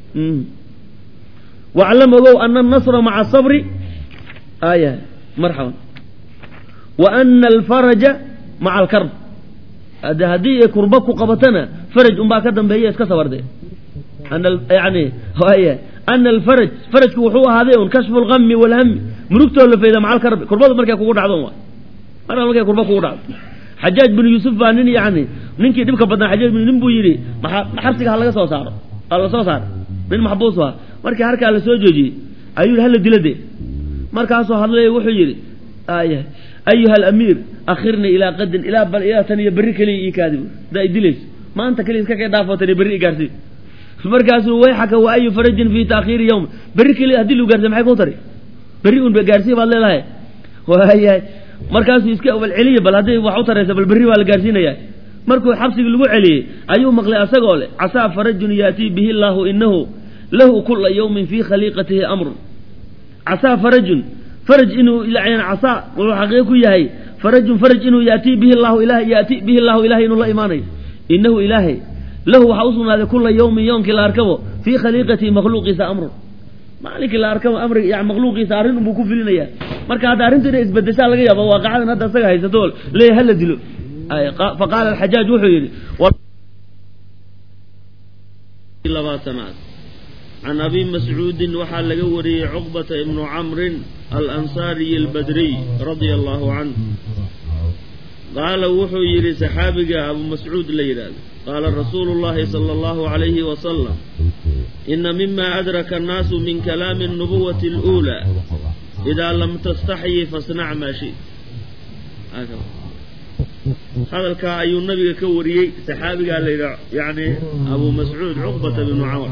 waclam ogow ana alnasra maca asabri aya marxaban wa ana alfaraja maca alkarb ade haddii ay kurba ku qabatana faraj unbaa ka dambeeya iska sabarde yani y ana alfaraj farajku wuxuu ahaaday un kashfu lgami walhami murugtoo la fayda maca alkarbi kurbadu markay kugu dhacdo wa marka markay kurba kugu dhacdo xajaaj binu yuusuf baa nin yani ninkii dhibka badnaa xajaaj bin nin buu yidhi maa xabsiga ha laga soo saaro ha la soo saaro nin maxbuus ah markii harkaa la soo joojiyey ayuu yidhi hala dila de markaasuu hadlay wuxuu yidhi aya ayuha alamiir akhirnii ilaa qadin ilaa bal ilaa tan iyo berri keliya ii kaadi hadaa i dilayso maanta keliya iska kay dhaafoo tan iyo berri i gaarsiin markaasuu wayxaka wa ayu farajin fii taakhiiri yawm berri keliya haddii lagu gaarsiy maxay kuu tari berri un gaarsiya baad leedahay waayahay markaasuu iska bal celiya bal hadday wax u taraysa bal berri baa la gaarsiinaya markuu xabsigii lagu celiyey ayuu maqlay asagoo leh casaa farajun yaatii bihi llaahu inahu lahu kula yawmin fii khaliiqatihi amrun casaa farajun faraj inuu casaa wuxuu xaqiiqo ku yahay farajun faraj inuu yaatii bihi llahu ilahay yaati bihi llahu ilahay inuu la imaanayo inahu ilaahay lahu waxaa usugnaaday kula yawmin yowmkii la arkabo fii khaliiqatihi makhluuqiisa amrun maalinkii la arkabo amrig yani makhluuqiisa arrin unbuu ku filinaya marka hadda arrintu inay isbedeshaa laga yaaba waaqacadan hadda isaga haysato leeyahy hala dilo faqaala alxajaaj wuxuu yidhi labaatanaad can abi mascuudin waxaa laga wariyey cuqbata ibnu camrin alansaariyi albadriy radia allahu canhu qaala wuxuu yidhi saxaabiga abu mascuud la yidhaahdo qaala rasuulu llahi sala allahu calayhi wasalam ina mima adraka annaasu min kalaami alnubuwati aluulaa idaa lam tastaxyi fasnac maa shit hadalkaa ayuu nabiga ka wariyey saxaabigaa la yidhaha yani abu mascuud cuqbata bnu camr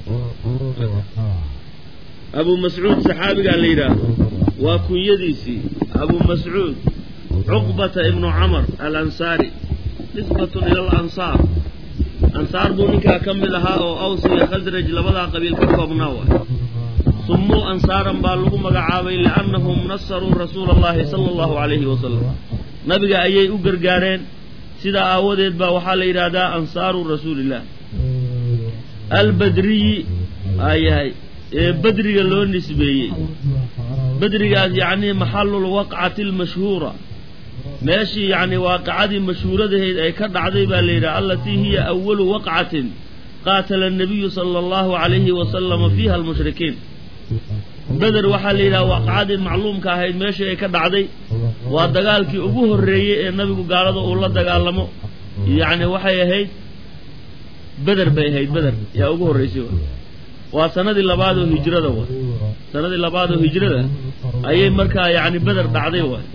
abu mascuud saxaabigaa la yidhaahdo waa kunyadiisii abu mascuud cuqbata ibnu camr alansaari nisbatun ila alansaar ansaar buu ninkaa ka mid ahaa oo aws iyo khasraj labadaa qabiil ka koobnaa waay sumuu ansaaran baa lagu magacaabay liannahum nasaruu rasuula allahi sala allahu calayhi wasalam nabiga ayay u gargaareen sidaa aawadeed baa waxaa la yidhaahdaa ansaaru rasuuliillah albadriyi ayahay ee badriga loo nisbeeyey badrigaas yacnii maxalulwaqcati almashhuura meeshii yacni waaqicadii mashhuuradahayd ay ka dhacday baa la yidhaha allatii hiya awalu waqcatin qaatala annabiyu sala allahu calayhi wasalama fiiha almushrikiin beder waxaa la yidhaha waaqicadii macluumka ahayd meeshii ay ka dhacday waa dagaalkii ugu horreeyey ee nabigu gaalada uu la dagaalamo yacni waxay ahayd beder bay ahayd beder yaa ugu horraysay waa sanadii labaad oo hijrada waay sanadii labaad oo hijrada ayay markaa yacni beder dhacday waay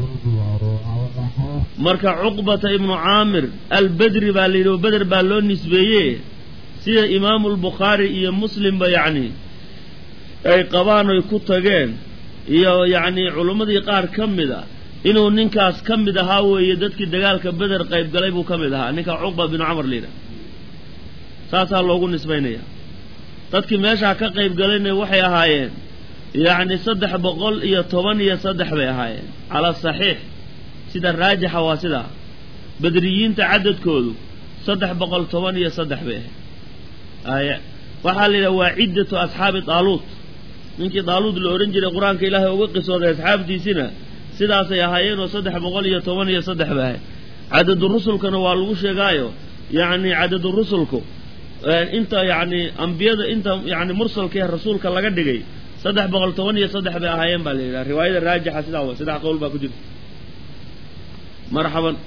marka cuqbata ibnu caamir albedri baa la yidhi oo beder baa loo nisbeeye sida imaamu albukhaari iyo muslimba yacni ay qabaan oy ku tageen iyo yacni culummadii qaar ka mid a inuu ninkaas ka mid ahaa weeye dadkii dagaalka beder qayb galay buu ka mid ahaa ninka cuqba binu camar la yidhaha saasaa loogu nisbaynaya dadkii meeshaa ka qayb galayna waxay ahaayeen yacni saddex boqol iyo toban iyo saddex bay ahaayeen calaa saxiix sida raajixa waa sidaa bedriyiinta cadadkoodu saddex boqol toban iyo saddex bay ahayd waxaa la yidhaha waa ciddatu asxaabi daaluut ninkii daaluud la odhan jiray qur-aanka ilaahay uga qisooday asxaabtiisina sidaasay ahaayeenoo saddex boqol iyo toban iyo saddex bay ahayd cadadu rusulkana waa lagu sheegaayo yacni cadadu rusulku inta yacni ambiyada inta yacni mursalkae rasuulka laga dhigay saddex boqol toban iyo saddex bay ahaayeen baa la yidhaha riwaayada raajixa sidaa wa saddex qowl baa ku jirta marxaban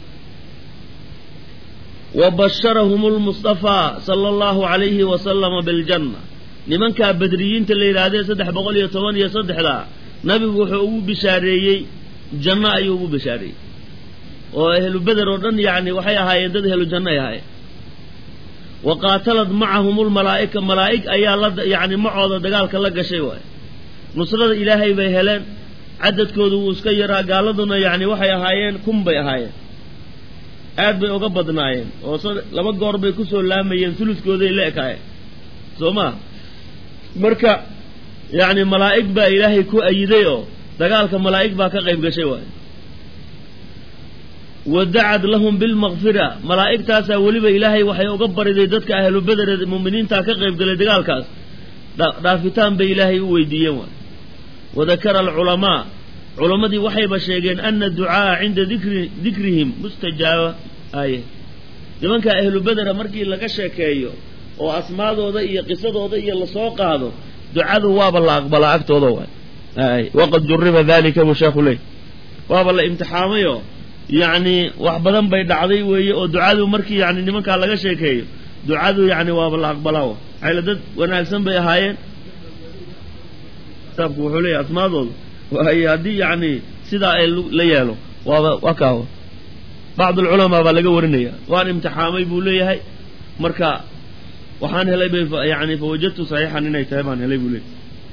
wa basharahum lmustafaa sala allahu calayhi wasalama biljanna nimankaa badriyiinta la yidhaahdee saddex boqol iyo toban iyo saddexdaa nabigu wuxuu ugu bishaareeyey janno ayuu ugu bishaareeyey oo ahlu beder oo dhan yacni waxay ahaayeen dad ahlu janno ay ahaayeen wa qaatalad macahum lmalaa'ika malaa'ig ayaa la yacni macooda dagaalka la gashay waay nusrada ilaahay bay heleen cadadkoodu wuu iska yaraa gaaladuna yacni waxay ahaayeen kun bay ahaayeen aad bay uga badnaayeen oo laba goor bay kusoo laamayeen suluskooday la ekaayeen soo maa marka yacni malaa'ig baa ilaahay ku ayiday oo dagaalka malaa'ig baa ka qayb gashay waayo wadacad lahum bilmakfira malaa'igtaasaa weliba ilaahay waxay uga bariday dadka ahlu bedered mu'miniinta ka qayb galay dagaalkaas dhaafitaan bay ilaahay u weydiiyeen waay wadakara alculamaa culammadii waxayba sheegeen ana ducaaa cinda dikri dikrihim mustajaaba aye nimanka ahlu bedera markii laga sheekeeyo oo asmaadooda iyo qisadooda iyo lasoo qaado ducadu waaba la aqbalaa agtooda waay ay waqad juriba dalika buu sheekhu ley waaba la imtixaamayo yacni wax badan bay dhacday weeye oo ducadu markii yani nimankaa laga sheekeeyo ducadu yani waaba la aqbalaa wa maxayla dad wanaagsan bay ahaayeen kitaabku wuxuu leeyahy asmaadooda waaye haddii yani sidaa ay la yeelo waaba waa kaawa bacd alculamaa baa laga warinaya waan imtixaamay buu leeyahay marka waxaan helay bay yani fawajadtu saxiixan inay tahay baan helay buu leeyahay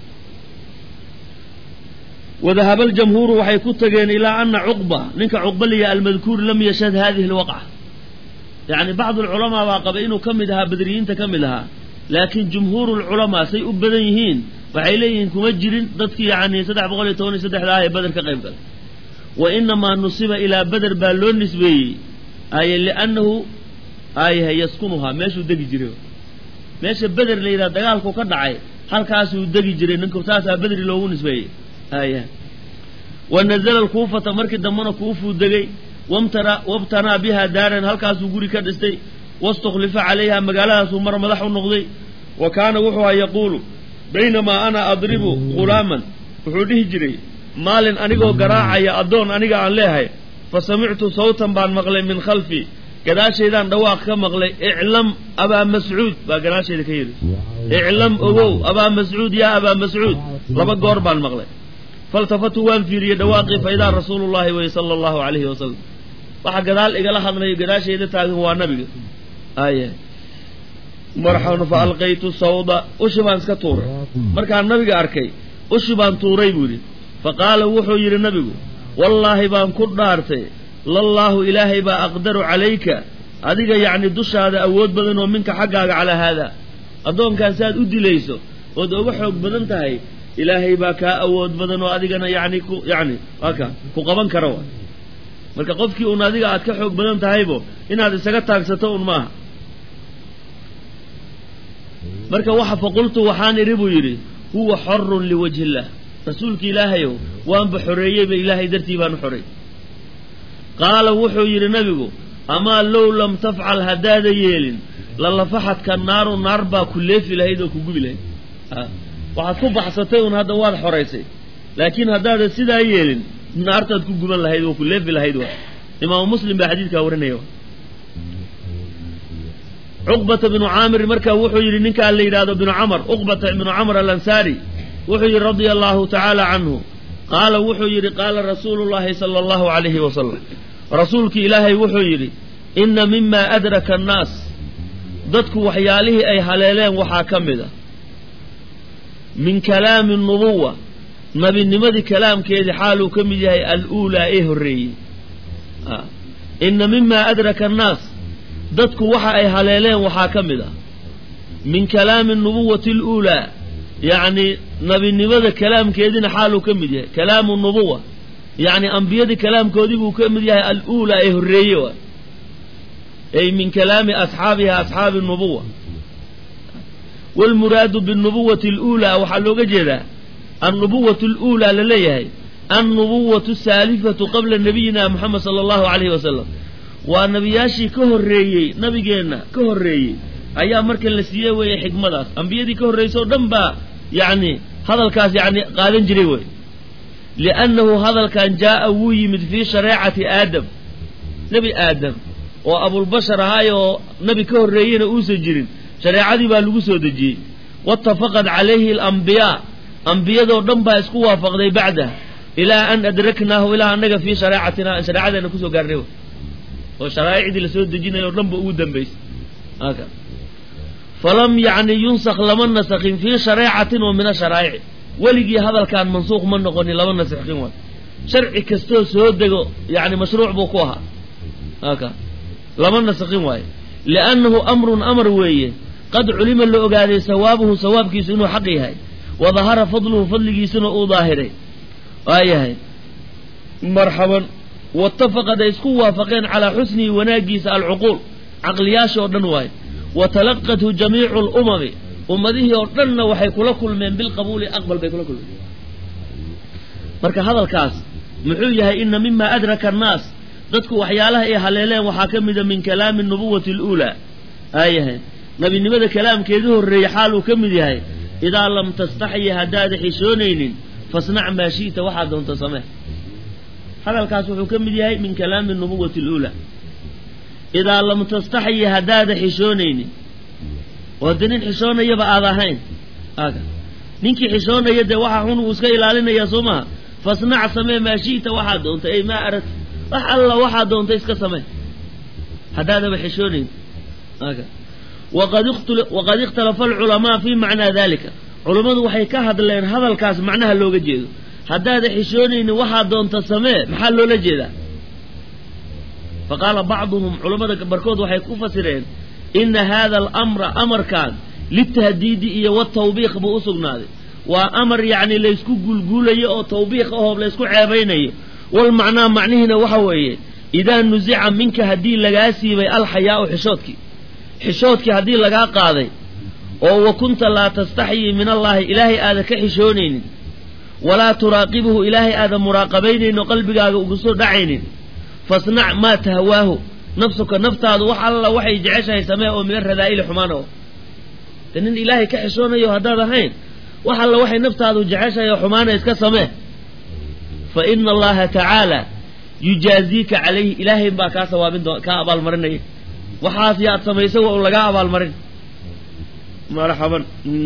wadahaba aljamhuuru waxay ku tageen ilaa ana cuqba ninka cuqba liya almadkuur lam yashhad hadihi alwaqca yani bacd alculamaa baa qaba inuu ka mid ahaa badriyiinta ka mid ahaa laakiin jumhuuru lculamaa say u badan yihiin waxay leeyihiin kuma jirin dadkii yani saddex boqol iyo toban iyo saddexda ah ee beder ka qayb galay wa inamaa nusiba ilaa beder baa loo nisbeeyey aye liannahu ayaha yaskunuhaa meeshuu degi jiray meesha beder la yidhaha dagaalku ka dhacay halkaasuu degi jiray ninku saasaa bedri loogu nisbeeyey aya wa nazala alkuufata markii dambena kuufuu degay wamtara wabtanaa biha daaran halkaasuu guri ka dhistay wastukhlifa calayha magaaladaasuu mar madax u noqday wa kaana wuxuu ha yaquulu baynamaa ana adribu ghulaaman wuxuu dhihi jiray maalin anigoo garaacaya addoon aniga aan leehay fa samictu sawtan baan maqlay min khalfi gadaashaydaan dhawaaq ka maqlay iclam abaa mascuud baa gadaashayda ka yidhi iclam ogow abaa mascuud yaa abaa mascuud laba goor baan maqlay faltafatu waan fiiriyey dhawaaqii fa idaa rasuulu llahi wey sala allahu calayhi wasalam waxa gadaal igala hadlayo gadaashayda taagan waa nabiga aya marxaban fa alqaytu sawda ushi baan iska tuuray markaan nabiga arkay ushi baan tuuray buu yidhi fa qaala wuxuu yidhi nabigu wallaahi baan ku dhaartay lallaahu ilaahay baa aqdaru calayka adiga yacni dushaada awood badan oo minka xaggaaga calaa haada addoonkaan saaad u dilayso ood oga xoog badan tahay ilaahay baa kaa awood badan oo adigana yani ku yani waaka ku qaban kara wa marka qofkii un adiga aad ka xoog badan tahaybo inaad isaga taagsato un maaha marka waxa faqultu waxaan idhi buu yidhi huwa xorun liwajhi illah rasuulki ilaahayow waanba xoreeyeyba ilaahay dartii baan u xoreey qaala wuxuu yidhi nabigu amaa low lam tafcal haddaada yeelin lalafaxadka naaru naar baa ku leefi lahayd oo ku gubi lahayd waxaad ku baxsatay un hadda waad xoraysay laakiin haddaada sidaa yeelin naartaad ku guban lahayd oo ku leefi lahayd wa imaamu muslim baa xadiidkaa warinaya cuqbata binu caamir marka wuxuu yidhi ninkaa la yidhahdo binu camar uqbata binu camr alansaari wuxuu yidhi radia allahu tacaala canhu qaala wuxuu yidhi qaala rasuulu llahi sala allahu alayhi wasalam rasuulkii ilaahay wuxuu yidhi inna mima adraka annaas dadku waxyaalihii ay haleeleen waxaa ka mid a min kalaami nubuwa nabinimadii kalaamkeedii xaaluu ka mid yahay aluulaa ee horreeyey inna mima adraka annaas dadku waxa ay haleeleen waxaa ka mid ah min kalaami nubuwati aluulaa yacni nabinimada kalaamkeediina xaaluu ka mid yahay kalaamu nubuwa yacni ambiyadii kalaamkoodii buu ka mid yahay aluulaa ee horreeye waay ay min kalaami asxaabiha asxaabi nubuwa waalmuraadu binubuwati aluulaa waxaa looga jeedaa annubuwatu aluulaa la leeyahay annubuwatu saalifatu qabla nabiyina moxamed sala allahu calayhi wasalam waa nebiyaashii ka horreeyey nabigeenna ka horreeyey ayaa marka la siiyey weeye xikmadaas ambiyadii ka horreysay oo dhan baa yacni hadalkaas yacni qaadan jiray wey liannahu hadalkan jaa'a wuu yimid fii shareecati aadam nebi aadam oo abulbashar ahaay oo nebi ka horreeyeyna uusan jirin shareecadii baa lagu soo dejiyey waatafaqad calayhi alambiyaa ambiyadoo dhan baa isku waafaqday bacdah ilaa an adraknaahu ilaa annaga fii shareecatina aan shareecadeena kusoo gaarnay wey oo sharaa'icdii lasoo dejinayo o dhan ba ugu dambaysay aka falam yacni yunsak lama nasakin fii shareecatin oo min asharaa'ici weligii hadalkaan mansuuq ma noqonin lama nasakhin waay sharci kastoo soo dego yani mashruuc buu ku ahaa aka lama nasakhin waayo liannahu amrun amar weeye qad culima la ogaaday sawaabuhu sawaabkiisu inuu xaq yahay wa dahara fadluhu fadligiisuna uu daahiray waayahay marxaban waitafaqad ay isku waafaqeen calaa xusnihi wanaagiisa alcuquul caqliyaasha oo dhan waaye wa talaqathu jamiicu lumami ummadihii oo dhanna waxay kula kulmeen bilqabuuli aqbal bay kula kulmeen marka hadalkaas muxuu yahay ina mima adraka annaas dadku waxyaalaha ay haleeleen waxaa ka mida min kalaami nubuwati aluulaa aayahay nabinimada kalaamkeedii horreeyey xaal uu ka mid yahay idaa lam tastaxyi haddaada xishoonaynin fasnac maa shi'ta waxaa doonta samee hadalkaas wuxuu ka mid yahay min kalaami nubuwati aluulaa idaa lam tastaxyi haddaada xishoonaynin oo de nin xishoonayaba aad ahayn aga ninkii xishoonaya dee waxaa xun uu iska ilaalinaya soo maha fasnac samee maa shi'ta waxaa doonta ay maa aragta wax alla waxaa doonta iska samee haddaadaba xishoonayn aga waqad ikhtalafa alculamaa fi macnaa dalika culammadu waxay ka hadleen hadalkaas macnaha looga jeedo haddaada xishoonaynin waxaa doonta samee maxaa loola jeedaa fa qaala bacduhum culammada barkood waxay ku fasireen ina hada alamra amarkan litahdiidi iyo watawbiiq buu u sugnaaday waa amar yacni laysku guulguulayo oo tawbiiq ahoo laysku ceebaynayo walmacnaa macnihiina waxa weeye idaa nusica minka haddii lagaa siibay alxayaau xishoodkii xishoodkii haddii lagaa qaaday oo wa kunta laa tastaxyii min allaahi ilaahay aada ka xishoonaynin walaa turaaqibuhu ilaahay aada muraaqabaynaynin oo qalbigaaga ugu soo dhacaynin fasnac maa tahwaahu nafsuka naftaadu wax alla waxay jeceshahay samee oo min aradaa'ili xumaan oo de nin ilaahay ka xishoonayo haddaad ahayn wax alla waxay naftaadu jeceshahay oo xumaana iska samee fa ina allaha tacaala yujaaziika calayhi ilaahay baa kaa sawaabin doo kaa abaalmarinaya waxaas yaad samaysay waa un lagaa abaalmarin marxaban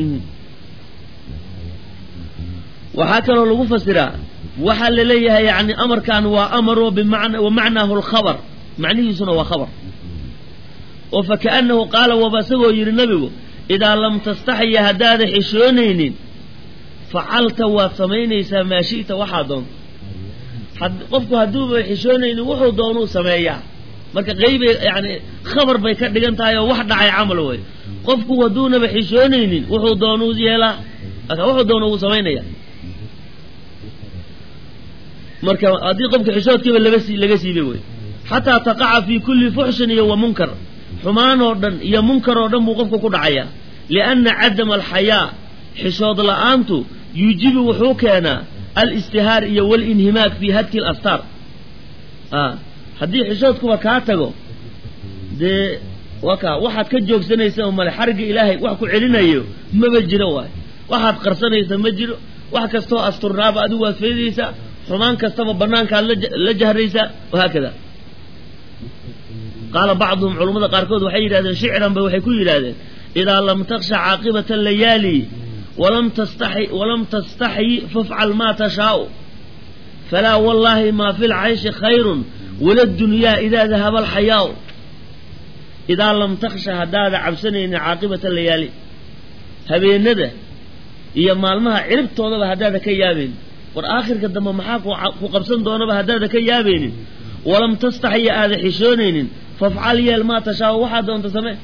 waxaa kaloo lagu fasiraa waxaa la leeyahay yani amarkan waa amaro bimana wa macnaahu alkhabar macnihiisuna waa khabar oo fakaanahu qaala waba isagoo yidhi nabigu idaa lam tastaxya haddaada xishoonaynin facalta waad samaynaysaa maa shi'ta waxaa doonta qofku hadduuba xishoonaynin wuxuu doonuu sameeyaa marka qeybay yani khabar bay ka dhigan tahay oo wax dhacay camal wey qofku hadduunaba xishoonaynin wuxuu doonuu yeelaa wuxuu doona uu samaynaya marka haddii qofka xishoodkiiba laga laga siibay wey xataa taqaca fii kulli fuxshin iyo wa munkar xumaan oo dhan iyo munkar oo dhan buu qofku ku dhacayaa lianna cadama alxayaa xishood la'aantu yuujibu wuxuu keenaa alistihaar iyo walinhimaak fii hadki alastaar haddii xishoodkuba kaa tago dee waka waxaad ka joogsanaysa oo male xarigga ilaahay wax ku celinayo maba jiro waay waxaad qarsanaysa ma jiro wax kastoo asturnaaba adigu waad faydaysaa xumaan kastaba banaankaad la jahraysaa wahaakada qaala bacduhum culammada qaarkood waxay yidhahdeen shicran bay waxay ku yidhahdeen idaa lam taksha caaqibata alayaali walam tastaxi walam tastaxyi fafcal maa tashaau falaa wallaahi maa fi lcayshi khayrun wala dunyaa idaa dahaba alxayaau idaa lam taksha haddaada cabsanaynin caaqibata layaali habeenada iyo maalmaha ciribtoodaba haddaada ka yaabaynin war aakhirka dambe maxaa ku qabsan doonaba haddaada ka yaabaynin walam tastaxya aada xishoonaynin fafcal yeel maa tashaau waxaa doonta samee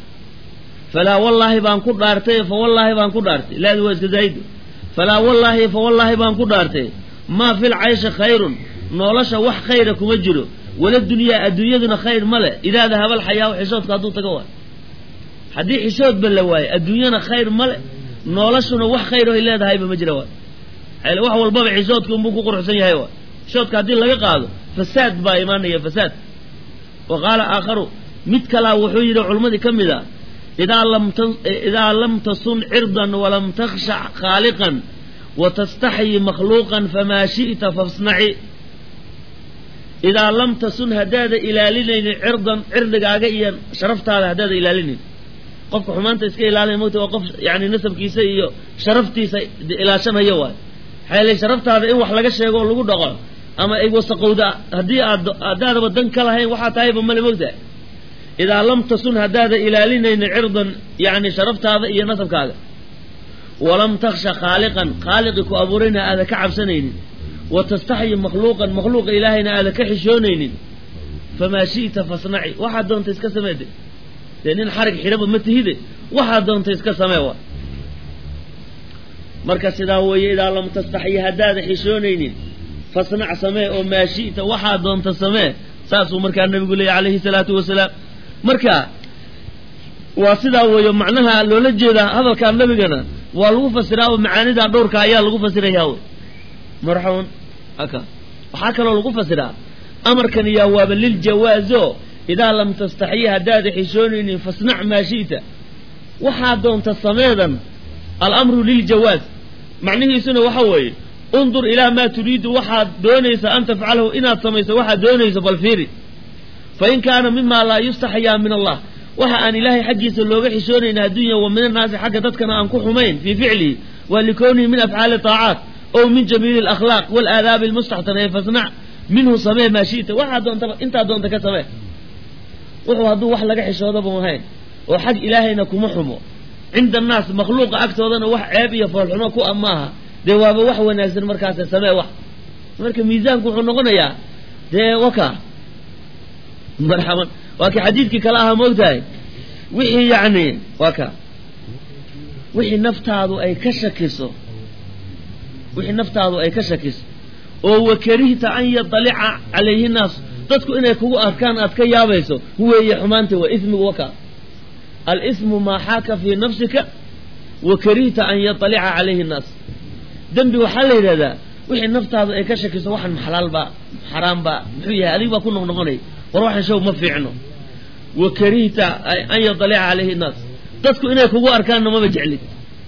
falaa wallaahi baan ku dhaartay fa wallaahi baan ku dhaartay laadi waa iska zaayid falaa wallaahi fa wallaahi baan ku dhaartay maa fil cayshi khayrun nolosha wax khayra kuma jiro wala dunyaa adduunyaduna khayr ma leh idaa dahaba alxayaau xishoodka hadduu taga waayo haddii xishoodba la waayo adduunyana khayr ma leh noloshuna wax khayr oy leedahayba ma jira waay xayl wax walbaba xishoodka unbuu ku quruxsan yahay waay xishoodka haddii laga qaado fasaad baa imaanaya fasaad wa qaala aakharu mid kalaa wuxuu yidhi culimmadii ka mid a idaa lam idaa lam tasun cirdan walam takhshac khaaliqan watastaxyi makhluuqan famaa shi'ta fasnaci idaa lam tasun haddaada ilaalinaynin cirdan cirdigaaga iyo sharaftaada haddaada ilaalinayn qofka xumaanta iska ilaalinay mogta waa qof yani nasabkiisa iyo sharaftiisa ilaashanayo waay xayle sharaftaada in wax laga sheego oo lagu dhaqo ama ay wasaqowda haddii aad haddaadaba dan ka lahayn waxaa tahayba male mogtahay idaa lam tasun haddaada ilaalinaynin cirdan yani sharaftaada iyo nasabkaaga walam taksha khaaliqan khaaliqi ku abuurayna aada ka cabsanaynin wa tastaxyi makhluuqan makhluuqa ilaahayna aada ka xishoonaynin famaa shi'ta fasnaci waxaad doonta iska sameede dee nin xarig xidhaba ma tihide waxaad doonta iska samee wa marka sidaa weeye idaa lam tastaxyi haddaada xishoonaynin fasnac samee oo maa shi'ta waxaa doonta samee saasuu markaa nabigu leeyay calayhi salaatu wasalaam marka waa sidaa weeyo macnaha loola jeedaa hadalkaa nabigana waa lagu fasiraa oo macaanidaa dhowrka ayaa lagu fasirayaa wey marxaban aka waxaa kaloo lagu fasiraa amarkan yaa waaba liljawaazo idaa lam tastaxyi haddaada xishoonaynin fasnac maa shi'ta waxaa doonta sameedan alamru liljawaaz macnihiisuna waxa weeye undur ilaa maa turiidu waxaad doonaysa an tafcalahu inaad samayso waxaad doonayso bal fiiri fain kaana mima laa yustaxyaa min allah waxa aan ilaahay xaggiisa looga xishoonayna addunya wa min annaasi xagga dadkana aan ku xumayn fii ficlihi waa likownihi min afcaali taacaat ow min jamiili alakhlaaq waalaadaabi almustaxsana ee fasnac minhu samee maa shi'ta waxaa doontaba intaa doonta ka samee wuxuu hadduu wax laga xishoodaba ahayn oo xag ilaahayna kuma xumo cinda annaas makhluuqa agtoodana wax ceeb iyo foolxumo ku a maaha dee waaba wax wanaagsan markaase samee wax marka miisaanku wuxuu noqonayaa dee waka marxaban waa kii xadiidkii kale ahaa moogtahay wixii yacni waa ka wixii naftaadu ay ka shakiso wixii naftaadu ay ka shakiso oo wakarihta an yadalica calayhi nnaas dadku inay kugu arkaan aad ka yaabayso huweeye xumaanta waa ismigu waka alismu maa xaaka fii nafsika wa karihta an yadalica calayhi nnaas dembi waxaa la yidhahdaa wixii naftaadu ay ka shakiso waxan maxalaalbaa xaraambaa muxuu yahay adig baa ku noqnoqonay war waxan show ma fiicno wa karihta an yadalica calayhi nnaas dadku inay kugu arkaanna maba jeclid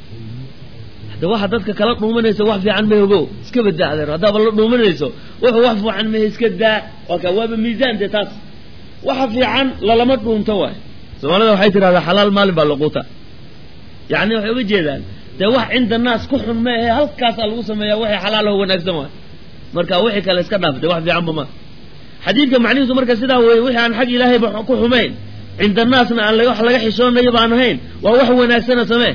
hade waxa dadka kala dhuumanayso wax fiican ma ogo iska badaa adeer haddaaba la dhuumanayso wuxuu wax fiican mahe iska daa waa ka waaba miisaan dee taas waxa fiican lalama dhuunto waay soomaalida waxay tidhahdaa xalaal maalin baa laquuta yacni waxay uga jeedaan dee wax cinda naas ku xun ma ahe halkaasaa lagu sameeyaa waxay xalaalaho wanaagsan waay marka wixii kale iska dhaaf dee wax fiicanba ma xadiidka macnihiisu marka sidaa weeye wixii aan xag ilaahayba ku xumayn cinda naasna aan wax laga xishoonayo baan ahayn waa wax wanaagsana samee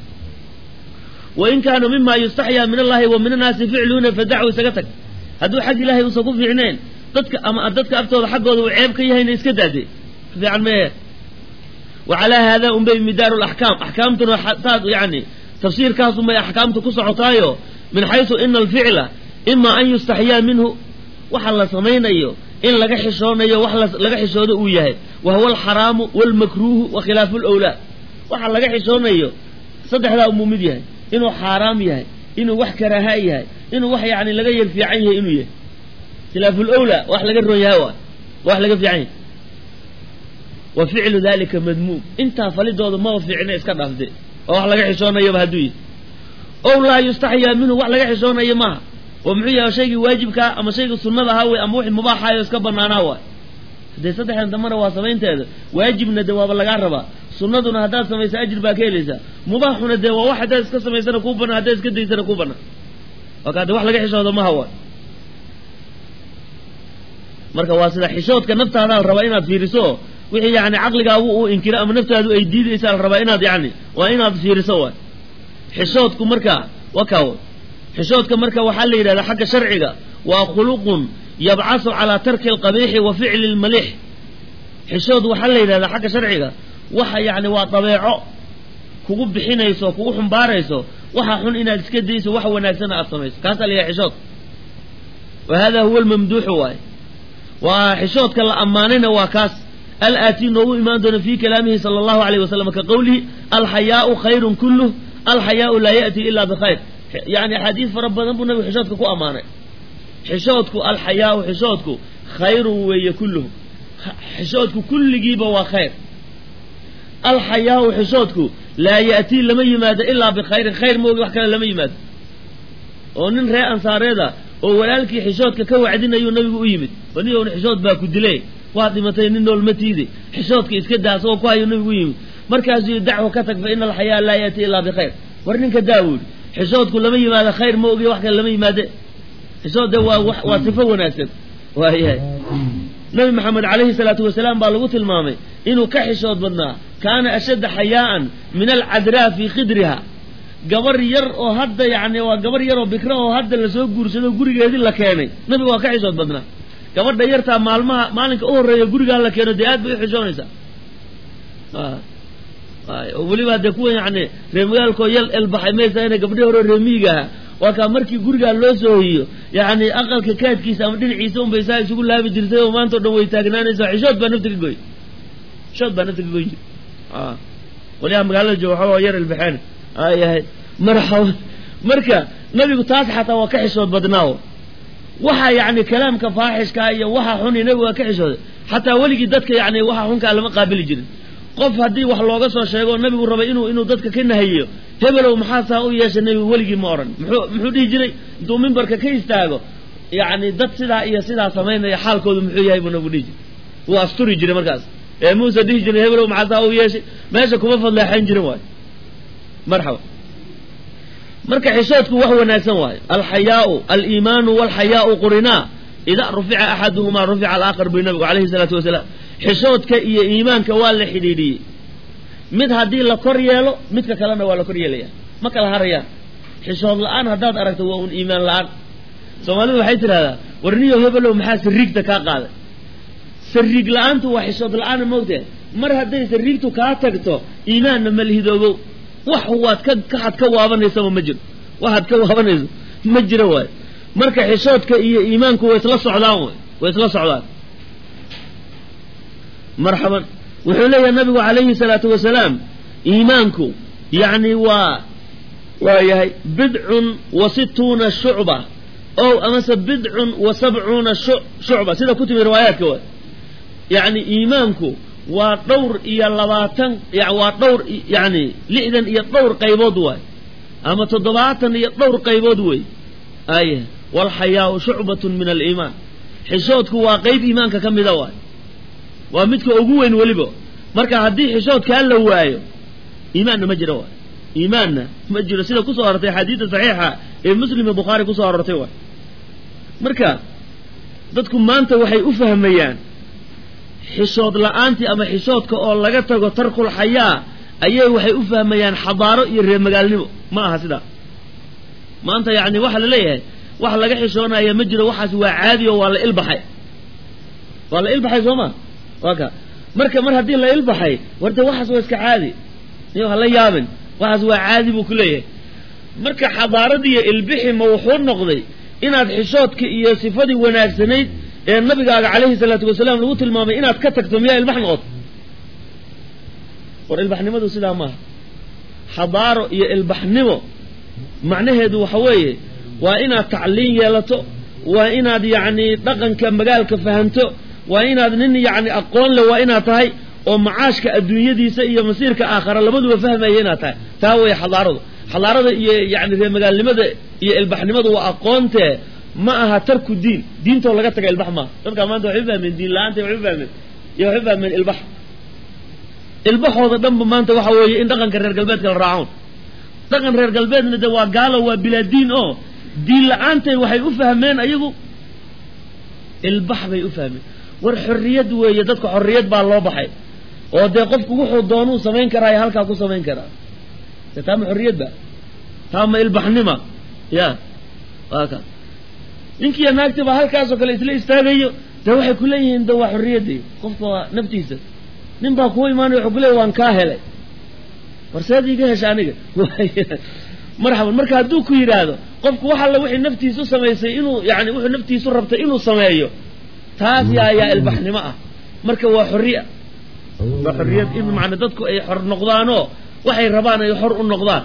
wain kaana mima yustaxyaa min allahi wa min annaasi ficluuna fadacu isaga tag hadduu xag ilaahay uusan ku fiicnayn dadka ama dadka aftooda xaggooda uu ceeb ka yahayna iska daade fiican meehe wa calaa haada unbay midaaru laxkaam axkaamtuna taas yani tafsiirkaasunbay axkaamtu ku socotaayo min xaysu ina alficla ima an yustaxyaa minhu waxa la samaynayo in laga xishoonayo wax laga xishoodo uu yahay wa huwa alxaraamu walmakruuhu wa khilaafu lwlaa waxa laga xishoonayo saddexdaa umuu mid yahay inuu xaaraam yahay inuu wax karaaha yahay inuu wax yani laga yar fiican yahay inuu yahay khilaafu lwlaa wax laga ron yahay waay wax laga fiican yahay wa ficlu dalika madmuum intaa falidooda maba fiicna iska dhaafde oo wax laga xishoonayaba hadduu yahay ow laa yustaxyaa minhu wax laga xishoonayo maaha oo muxuu yahay shaygii waajibkaa ama shaygii sunnada ahaa wey ama wixii mubaaxayo iska banaanaa waay haddee saddexdan dambana waa samaynteeda waajibna dee waaba lagaa rabaa sunnaduna haddaad samaysa ajir baa ka helaysaa mubaaxuna dee waa wax haddaad iska samaysana kuu banaan haddaad iska daysana kuu banaan waa kaa de wax laga xishoodo maha waay marka waa sida xishoodka naftaada la rabaa inaad fiiriso wixii yani caqligaagu uu inkiro ama naftaadu ay diidaysa la rabaa inaad yani waa inaad fiiriso waay xishoodku marka waa kaawo xishoodka marka waxaa la yidhahdaa xagga sharciga waa khuluqun yabcasu calaa tarki alqabiixi wa ficli lmalix xishood waxaa la yidhahdaa xagga sharciga waxa yani waa dabeeco kugu bixinayso kugu xumbaarayso waxa xun inaad iska dayso wax wanaagsana aad samayso kaasaa la yidhaha xishood wa hada huwa almamduuxu waay waa xishoodka la ammaanayna waa kaas alaatii noogu imaan doona fi kalaamihi sala allahu alayh wasalam ka qowlihi alxayaau khayrun kulluh alxayaau laa ya'ti ila bikhayr yani axaadiis fara badan buu nabigu xishoodka ku ammaanay xishoodku alxayaau xishoodku khayrun weeye kulluhu xishoodku kulligiiba waa khayr alxayaau xishoodku laa ya'tii lama yimaado ilaa bikhayrin khayr moogi wax kale lama yimaado oo nin ree ansaareeda oo walaalkii xishoodka ka wacdinayuu nabigu u yimid banigowna xishood baa ku dilay waad dhimatay nin nool ma tiide xishoodka iska daa asagoo ku hayuu nabigu u yimid markaasuu yidhi dacwo ka tag fa ina alxayaa laa ya'tii ilaa bikhayr war ninka daa wuu yidhi xishoodku lama yimaado khayr ma ogiyo wax kale lama yimaade xishood de waa waa sifo wanaagsan waayahay nabi maxamed calayhi salaatu wasalaam baa lagu tilmaamay inuu ka xishood badnaa kaana ashadda xayaa'an min alcadraa fii khidriha gabar yar oo hadda yani waa gabar yar oo bikra oo hadda lasoo guursado gurigeedii la keenay nabiga waa ka xishood badnaa gabadha yartaa maalmaha maalinka u horreeya gurigaa la keeno dee aad bay u xishoonaysaa weliba dee kuwa yani reer magaalkoo yal elbaxay maysa inay gabdhii hore reemiyiga aha waa kaa markii gurigaa loo soo hoyiyo yacni aqalka kaadkiisa ama dhinaciisa unbay saa isugu laabi jirtay oo maanta o dhan way taagnaanaysa xishood baa nafta ka goy xishood baa nafta ka goyn jir waliyaa magaalada jooga waxaa waa yar ilbaxeen ayahay marxaba marka nabigu taas xataa waa ka xishood badnaawo waxa yacni kalaamka faaxishkaa iyo waxa xuni nabigu waa ka xishooday xataa weligii dadka yacni waxa xunkaa lama qaabili jirin qof haddii wax looga soo sheego nabigu rabay inuu inuu dadka ka nahayiyo hebelow maxaa saa u yeeshay nebigu weligii ma odhan muxuu muxuu dhihi jiray intuu mimbarka ka istaago yacni dad sidaa iyo sidaa samaynaya xaalkoodu muxuu yahay buu nabigu dhihi jiray wuu asturi jiray markaas ee muuse dhihi jiray hebelow maxaa saa u yeeshay meesha kuma fadleexayn jirin waayo marxaba marka xishoodku wax wanaagsan waayo alxayaau aliimaanu walxayaau qurinaa idaa rufica axaduhumaa rufica alaakhar buy nabigu calayhi salaatu wasalaam xishoodka iyo iimaanka waa la xidhiidhiyey mid haddii la kor yeelo midka kalena waa la kor yeelaya ma kala harayaan xishood la-aan haddaad aragto waa un iimaan la-aan soomaalidu waxay tidhahdaa warniyo hebelow maxaa sariigta kaa qaaday sariig la-aantu waa xishood la-aana moogtahay mar hadday sariigtu kaa tagto iimaanna ma lihidoobow wax waad ka kaxad ka waabanaysaba ma jiro waxaad ka waabanayso ma jiro waay marka xishoodka iyo iimaanku way isla socdaan way way isla socdaan marxaban wuxuu leeyahay nabigu calayhi salaatu wasalaam iimaanku yacni waa waa yahay bidcun wa situuna shucba ow amase bidcun wa sabcuuna shucba sida ku timi riwaayaadka waay yacni iimaanku waa dhowr iyo labaatan waa dhowr yacni lixdan iyo dhowr qaybood waay ama toddobaatan iyo dhowr qaybood wey aye walxayaau shucbatun min aliimaan xishoodku waa qayb iimaanka ka mida waay waa midka ugu weyn weliba marka haddii xishoodkaa la waayo iimaanna ma jiro waay iimaanna ma jiro sida kusoo arortay axaadiida saxiixa ee muslim iyo bukhaari kusoo arortay waay marka dadku maanta waxay u fahmayaan xishood la-aantii ama xishoodka oo laga tago tarkul xayaa ayay waxay u fahmayaan xadaaro iyo reermagaalnimo ma aha sidaa maanta yacni waxaa la leeyahay wax laga xishoonaya ma jiro waxaas waa caadi oo waa la ilbaxay waa la ilbaxay soo ma waa ka marka mar haddii la ilbaxay warde waxaas waa iska caadi iyo hala yaabin waxaas waa caadi buu ku leeyahay marka xadaaradiiyo ilbixi ma wuxuu noqday inaad xishoodka iyo sifadii wanaagsanayd ee nabigaaga calayhi salaatu wasalaam lagu tilmaamay inaad ka tagto miyaa ilbax noqoto war ilbaxnimadu sidaa maaha xadaaro iyo ilbaxnimo macnaheedu waxa weeye waa inaad tacliin yeelato waa inaad yacni dhaqanka magaalka fahanto waa inaad nin yacni aqoon leh waa inaad tahay oo macaashka adduunyadiisa iyo masiirka aakhara labaduba fahmaya inaad tahay taa weeye xadaaradu xadaarada iyo yacni reermagaalnimada iyo ilbaxnimadu waa aqoontee ma aha tarku diin diintoo laga taga ilbax maaha dadkaa maanta waxay u fahmeen diin la-aanta waxay u fahmeen iyo waxay u fahmeen ilbax ilbaxooda dhanba maanta waxa weeye in dhaqanka reer galbeedka la raacoon dhaqan reer galbeedna de waa gaalo waa bilaa diin oo diin la-aantay waxay u fahmeen ayagu ilbax bay u fahmeen war xorriyad weeye dadka xorriyad baa loo baxay oo dee qofku wuxuu doonuu samayn karaa halkaa ku samayn karaa de taama xorriyad ba taama ilbaxnima ya waa ka ninkiiyo naagti baa halkaasoo kale isla istaagayo dee waxay ku leeyihiin de waa xorriyadii qofka waa naftiisa nin baa kuwa imaanaya wuxuu kuleeyahy waan kaa helay war seed iga hesha aniga marxaban marka hadduu ku yidhaahdo qofku wax alla wixii naftiisu samaysay inuu yani wuxuu naftiisu rabtay inuu sameeyo taas yaa ayaa ilbaxnimo ah marka waa xorriya waa xorriyad in macna dadku ay xor noqdaanoo waxay rabaan ay xor u noqdaan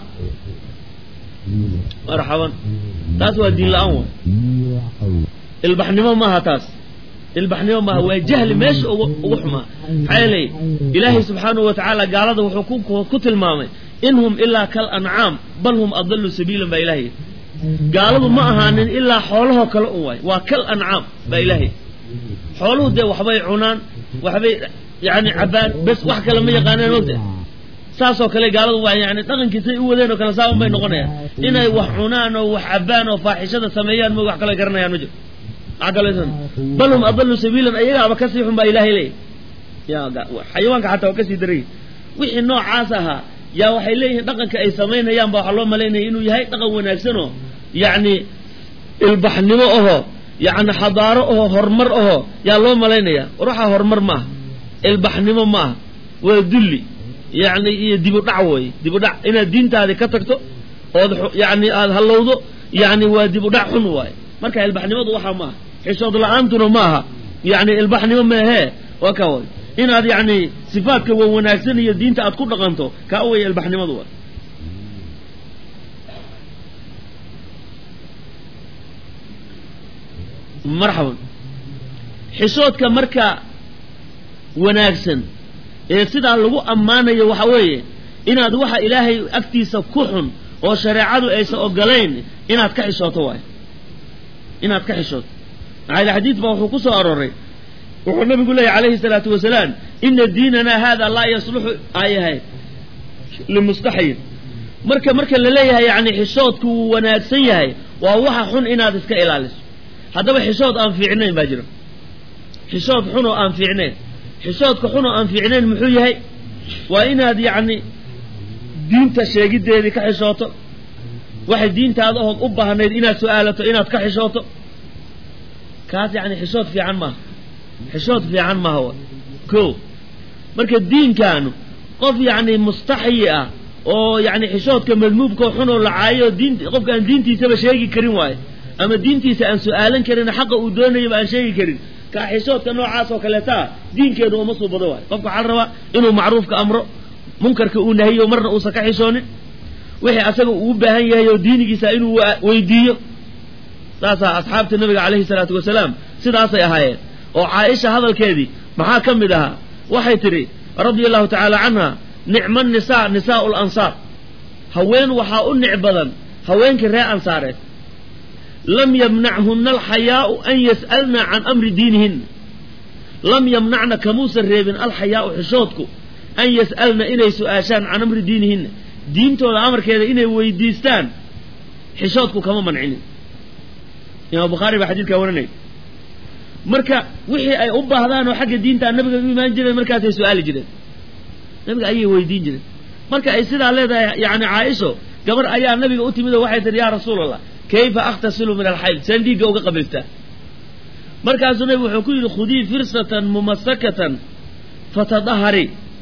marxaban taas waa diin la-aan waay ilbaxnimo maaha taas ilbaxnimo maaha waa jahli meesha ugu xumaa maxaa yeelay ilaahay subxaanahu wa tacaala gaalada wuxuu ku tilmaamay in hum ilaa kal ancaam bal hum adallu sabiilan baa ilahay gaaladu ma ahaanin ilaa xoolahoo kale un waay waa kal ancaam baa ilaahay xooluhu dee waxbay cunaan waxbay yani cabbaan bes wax kale ma yaqaanaan mogta saasoo kale gaaladu waa yani dhaqankiisay u wadeen oo kale saaban bay noqonayaan inay wax cunaan oo wax cabbaan oo faaxishada sameeyaan mo wax kale garanayaan ma jiro wax kale bal hum adallu sabiilan ayagaaba kasii xun baa ilaahay leeyahy ya xayawaanka xataa waa kasii daray wixii noocaas ahaa yaa waxay leeyihiin dhaqanka ay samaynayaan ba waxaa loo malaynaya inuu yahay dhaqan wanaagsanoo yacni ilbaxnimo ahoo yacni xadaaro ahoo horumar ahoo yaa loo malaynaya war waxaa horumar ma aha ilbaxnimo ma aha waa dulli yacni iyo dibudhac weeye dibudhac inaad diintaadi ka tagto ood yacni aada hallowdo yani waa dib u dhac xun waaye marka ilbaxnimadu waxaa maaha xishood la-aantuna maaha yani ilbaxnimo meehee waa ka way inaad yani sifaadka wa wanaagsan iyo diinta aad ku dhaqanto kaa waya ilbaxnimadu waay marxaban xishoodka marka wanaagsan ee sidaa lagu ammaanayo waxa weeye inaad waxa ilaahay agtiisa ku xun oo shareecadu aysan ogolayn inaad ka xishooto waayo inaad ka xishooto maxaa yele xadiid baa wuxuu ku soo arooray wuxuu nabigu leeyahy calayhi salaatu wasalaam ina diinanaa hada laa yasluxu ayahay limustaxyin marka marka la leeyahay yani xishoodku wuu wanaagsan yahay waa waxa xun inaad iska ilaaliso haddaba xishood aan fiicnayn baa jiro xishood xun oo aan fiicnayn xishoodka xun oo aan fiicnayn muxuu yahay waa inaad yacni diinta sheegiddeedii ka xishooto waxay diintaada ood u baahnayd inaad su-aalato inaad ka xishooto kaas yacni xishood fiican maaha xishood fiican maaha wa ko marka diinkaanu qof yacni mustaxyi ah oo yacni xishoodka madmuubkao xun oo la caayo diin qofka aan diintiisaba sheegi karin waayo ama diintiisa aan su-aalan karin xaqa uu doonayaba aan sheegi karin kaa xishoodka noocaas oo kaleetaa diinkeedu uma suubado waayo qofka waxaa la rabaa inuu macruufka amro munkarka uu nahiyo marna uusan ka xishoonin wixii asaga uu u baahan yahay oo diinigiisa inuu weydiiyo saasaa asxaabta nabiga calayhi salaatu wasalaam sidaasay ahaayeen oo caaisha hadalkeedii maxaa ka mid ahaa waxay tidhi radia allahu tacaala canha nicma nisaa nisaau lansaar haween waxaa u nic badan haweenkii reer ansaareed lam yamnachuna alxayaau an yas'alna can amri diinihinna lam yamnacna kamuusan reebin alxayaau xishoodku an yas'alna inay su-aashaan can amri diinihinna diintooda amarkeeda inay weydiistaan xishoodku kama mancinin imaam bukhaari baa xadiidkaa waranaya marka wixii ay u baahdaan oo xagga diintaa nabiga u imaan jireen markaasay su-aali jireen nabiga ayay weydiin jireen marka ay sidaa leedahay yani caaisho gabar ayaa nabiga u timid oo waxay tihi yaa rasuul allah kayfa akhtasilu min alxayd seen dhiigga uga qabaystaa markaasuu nabigu wuxuu ku yidhi khudii firsatan mumasakatan fatadahari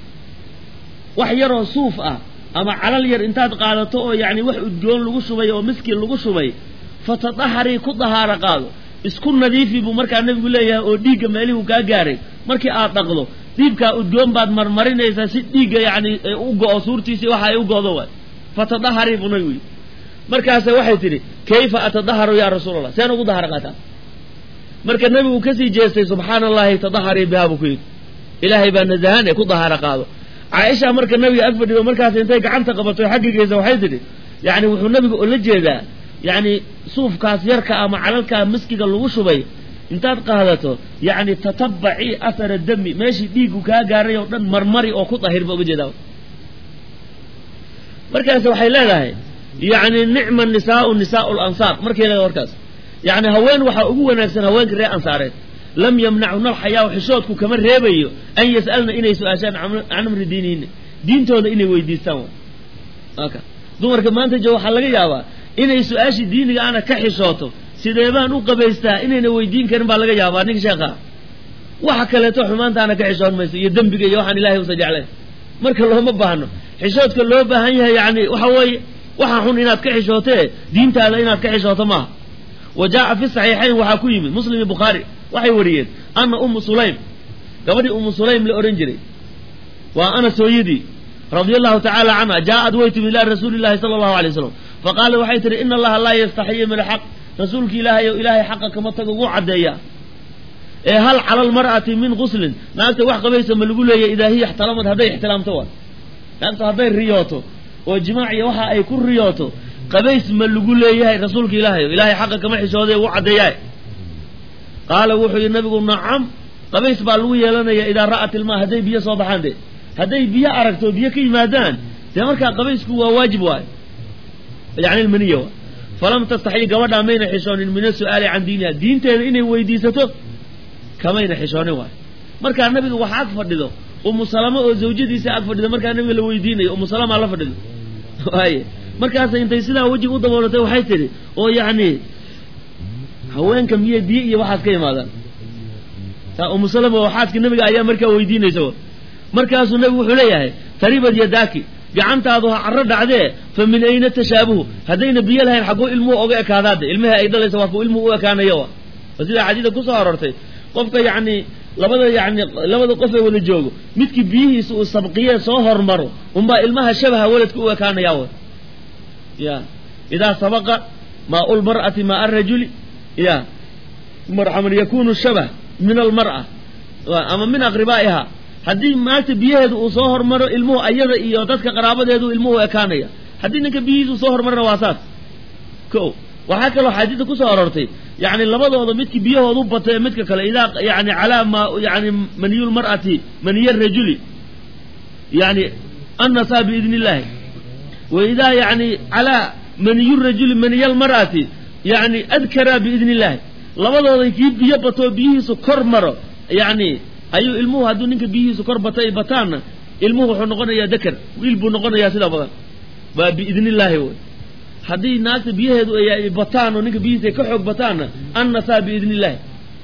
wax yaroo suuf ah ama calal yar intaad qaadato oo yani wax udgoon lagu shubay oo miskiin lagu shubay fatadahari ku dahaaro qaado isku nadiifi buu markaa nabigu leeyahay oo dhiigga meelihuu kaa gaaray markii aad dhaqdo dhiibkaa udgoon baad marmarinaysaa si dhiigga yani u go-o suurtiisii waxa ay u go-do waay fatadahari buu nabigu yidhi markaase waxay tidhi kayfa atadaharu yaa rasuul allah seen ugu daharo qaataa marka nabigu kasii jeestay subxaana allahi tadaharii bihaa buu ku yidhi ilaahay baa nasahan ee ku dahaaro qaado caaisha marka nabiga ag fadhido markaas intay gacanta qabato xaggigeysa waxay tidhi yani wuxuu nabiga ola jeedaa yani suufkaas yarka ama calalkaa miskiga lagu shubay intaad qaadato yani tatabacii athara dami meeshii dhiiggu kaa gaaray oo dhan marmari oo ku dahir ba uga jeedaa markaas waxay leedahay yani nicma nisaau nisaau lansaar markay leedahay warkaas yani haween waxaa ugu wanaagsan haweenka reer ansaareed lam yamnachuna alxayaa xishoodku kama reebayo an yas'alna inay su-aashaan can amri diinihinna diintooda inay weydiistaan aka dumarka maanta jo waxaa laga yaabaa inay su-aashii diiniga ana ka xishooto sidee baan u qabaystaa inayna weydiin karin baa laga yaabaa ninka sheekha waxa kaleeto xumaantaana ka xishoon mayso iyo dembiga iyo waxaan ilahay usa jeclayn marka looma baahno xishoodka loo baahan yahay yani waxa weeye waxa xun inaad ka xishootee diintaada inaad ka xishooto maaha wa jaa'a fi saxiixayn waxaa ku yimid muslim iyo bukhaari waxay wariyeen ana ummu sulaym gabadhii ummu sulaym la odhan jiray waa anas hooyadii radia allahu tacaala canha jaaءad way timid ilaa rasuuli llahi sala allahu alay wasalam faqaala waxay tihi ina allaha laa yastaxiyi min alxaq rasuulki ilaahay o ilaahay xaqa kama tago ugu caddeeya ee hal cala almar'ati min guslin naagta wax qabaysa ma lagu leeyahy idaa hiya ixtalamad hadday ixtilaamto waa naagta hadday riyooto oo jimaac iyo waxa ay ku riyooto qabays ma lagu leeyahay rasuulka ilaahay o ilaahay xaqa kama xishooday ugu caddeeyaay qaala wuxuu yidhi nabigu nacam qabays baa lagu yeelanaya idaa ra'at ilmaa hadday biyo soo baxaan de hadday biyo aragto biyo ka yimaadaan dee markaa qabaysku waa waajib waayo yani ilmaniya waay falam tastaxyi gabadhaa mayna xishoonin min asu'aali can diiniha diinteeda inay weydiisato kamayna xishoonin waayo markaa nabiga waxa ag fadhido umu salama oo zawjadiisa ag fadhido markaa nabiga la weydiinayo umu salama la fadhido waaye markaasa intay sidaa wejiga u daboolatay waxay tidhi oo yacni haweenka miye biyo iyo waxaas ka yimaadaan taa umu salama oo xaaska nabiga ayaa markaa weydiinaysa markaasuu nabigu wuxuu leeyahay taribad yadaaki gacantaadu ha carro dhacdee fa min ayna tashaabuhu haddayna biyo lahayn xagguu ilmuhu oga ekaadaade ilmihii ay dhalaysa waa kuu ilmuhu u ekaanayo wa oo sidaa xadiida kusoo arortay qofka yacni labada yani labada qof ee wada joogo midkii biyihiisa uu sabqiyee soo hormaro unbaa ilmaha shabaha waladka u ekaanaya w ya idaa sabaqa maa lmar'ati maa arajuli ya marxaman yakunu shabah min almar'a ama min aqribaa'iha haddii maagta biyaheedu uu soo hormaro ilmuhu ayada iyo dadka qaraabadeedu ilmuhu ekaanaya haddii ninka biyihiisa uu soo hormarana waa saas ko waxaa kaloo xadiida kusoo arortay yani labadooda midkii biyahoodu batay midka kale idaa yani calaa ma yani maniyu lmar'ati maniya rajuli yani annasaa biidni illahi wa idaa yani calaa maniyu rajuli maniya lmar'ati yani adkara biidni illahi labadooda kii biyo batoo biyihiisu kor maro yani ayuu ilmuhu hadduu ninka biyihiisu kor batay bataanna ilmuhu wuxuu noqonayaa dakar wiil buu noqonayaa sida badan waa biidni illaahi wy haddii naagta biyaheedu ay bataan oo ninka biyihiisa ay ka xoog bataanna annasaa biidni illaahi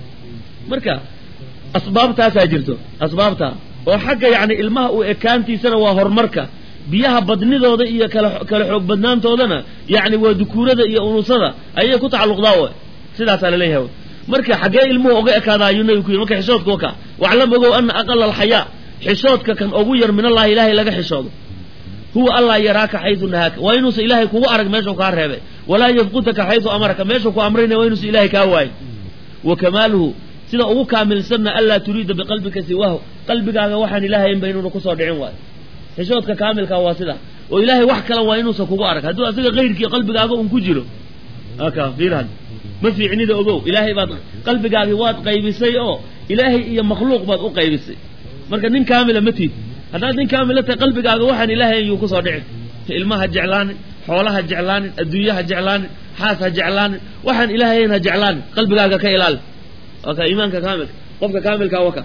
marka asbaabtaasaa jirto asbaabtaa oo xagga yacni ilmaha uu ekaantiisana waa horumarka biyaha badnidooda iyo kala kala xoog badnaantoodana yacni waa dukuurada iyo unusada ayay ku tacalluqdaa w sidaasaa laleeyahay marka xaggee ilmuhu oga ekaada ayuu nabigu ku yidhi marka xishoodka waka waclam ogow ana aqala alxayaa xishoodka kan ugu yar min allahi ilaahay laga xishoodo huwa allaa yaraaka xaydu nahaaka waa inuusa ilaahay kugu arag meeshuu kaa reebay walaa yafqutaka xaydu amaraka meeshuu ku amrayna waa inuusa ilaahay kaa waayo wa kamaaluhu sida ugu kaamilsanna anlaa turiida biqalbika siwaahu qalbigaaga waxaan ilaahaynba inuuna kusoo dhicin waayo xishoodka kaamilka waa sida oo ilaahay wax kale waa inuusan kugu arag hadduu asiga kayrkii qalbigaaga un ku jiro aka fiirhad ma fiicnida ogow ilaahay baad qalbigaagii waad qaybisay oo ilaahay iyo makhluuq baad u qaybisay marka nin kaamila ma tiid haddaad nin kaamila tahay qalbigaaga waxaan ilaahay yuu kusoo dhicin ilmaha jeclaanin xoolaha jeclaanin adduunyaha jeclaanin xaas ha jeclaanin waxaan ilaahayn ha jeclaanin qalbigaaga ka ilaali waa ka iimaanka kaamilka qofka kaamilka waka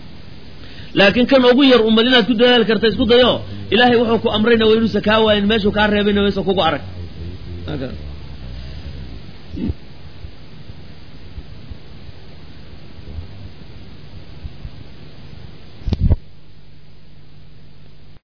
laakiin kan ugu yar ummad inaad ku dadaali karta isku dayo ilaahay wuxuu ku amrayna waa inuusa kaa waayin meeshuu kaa reebayna waysa kugu arag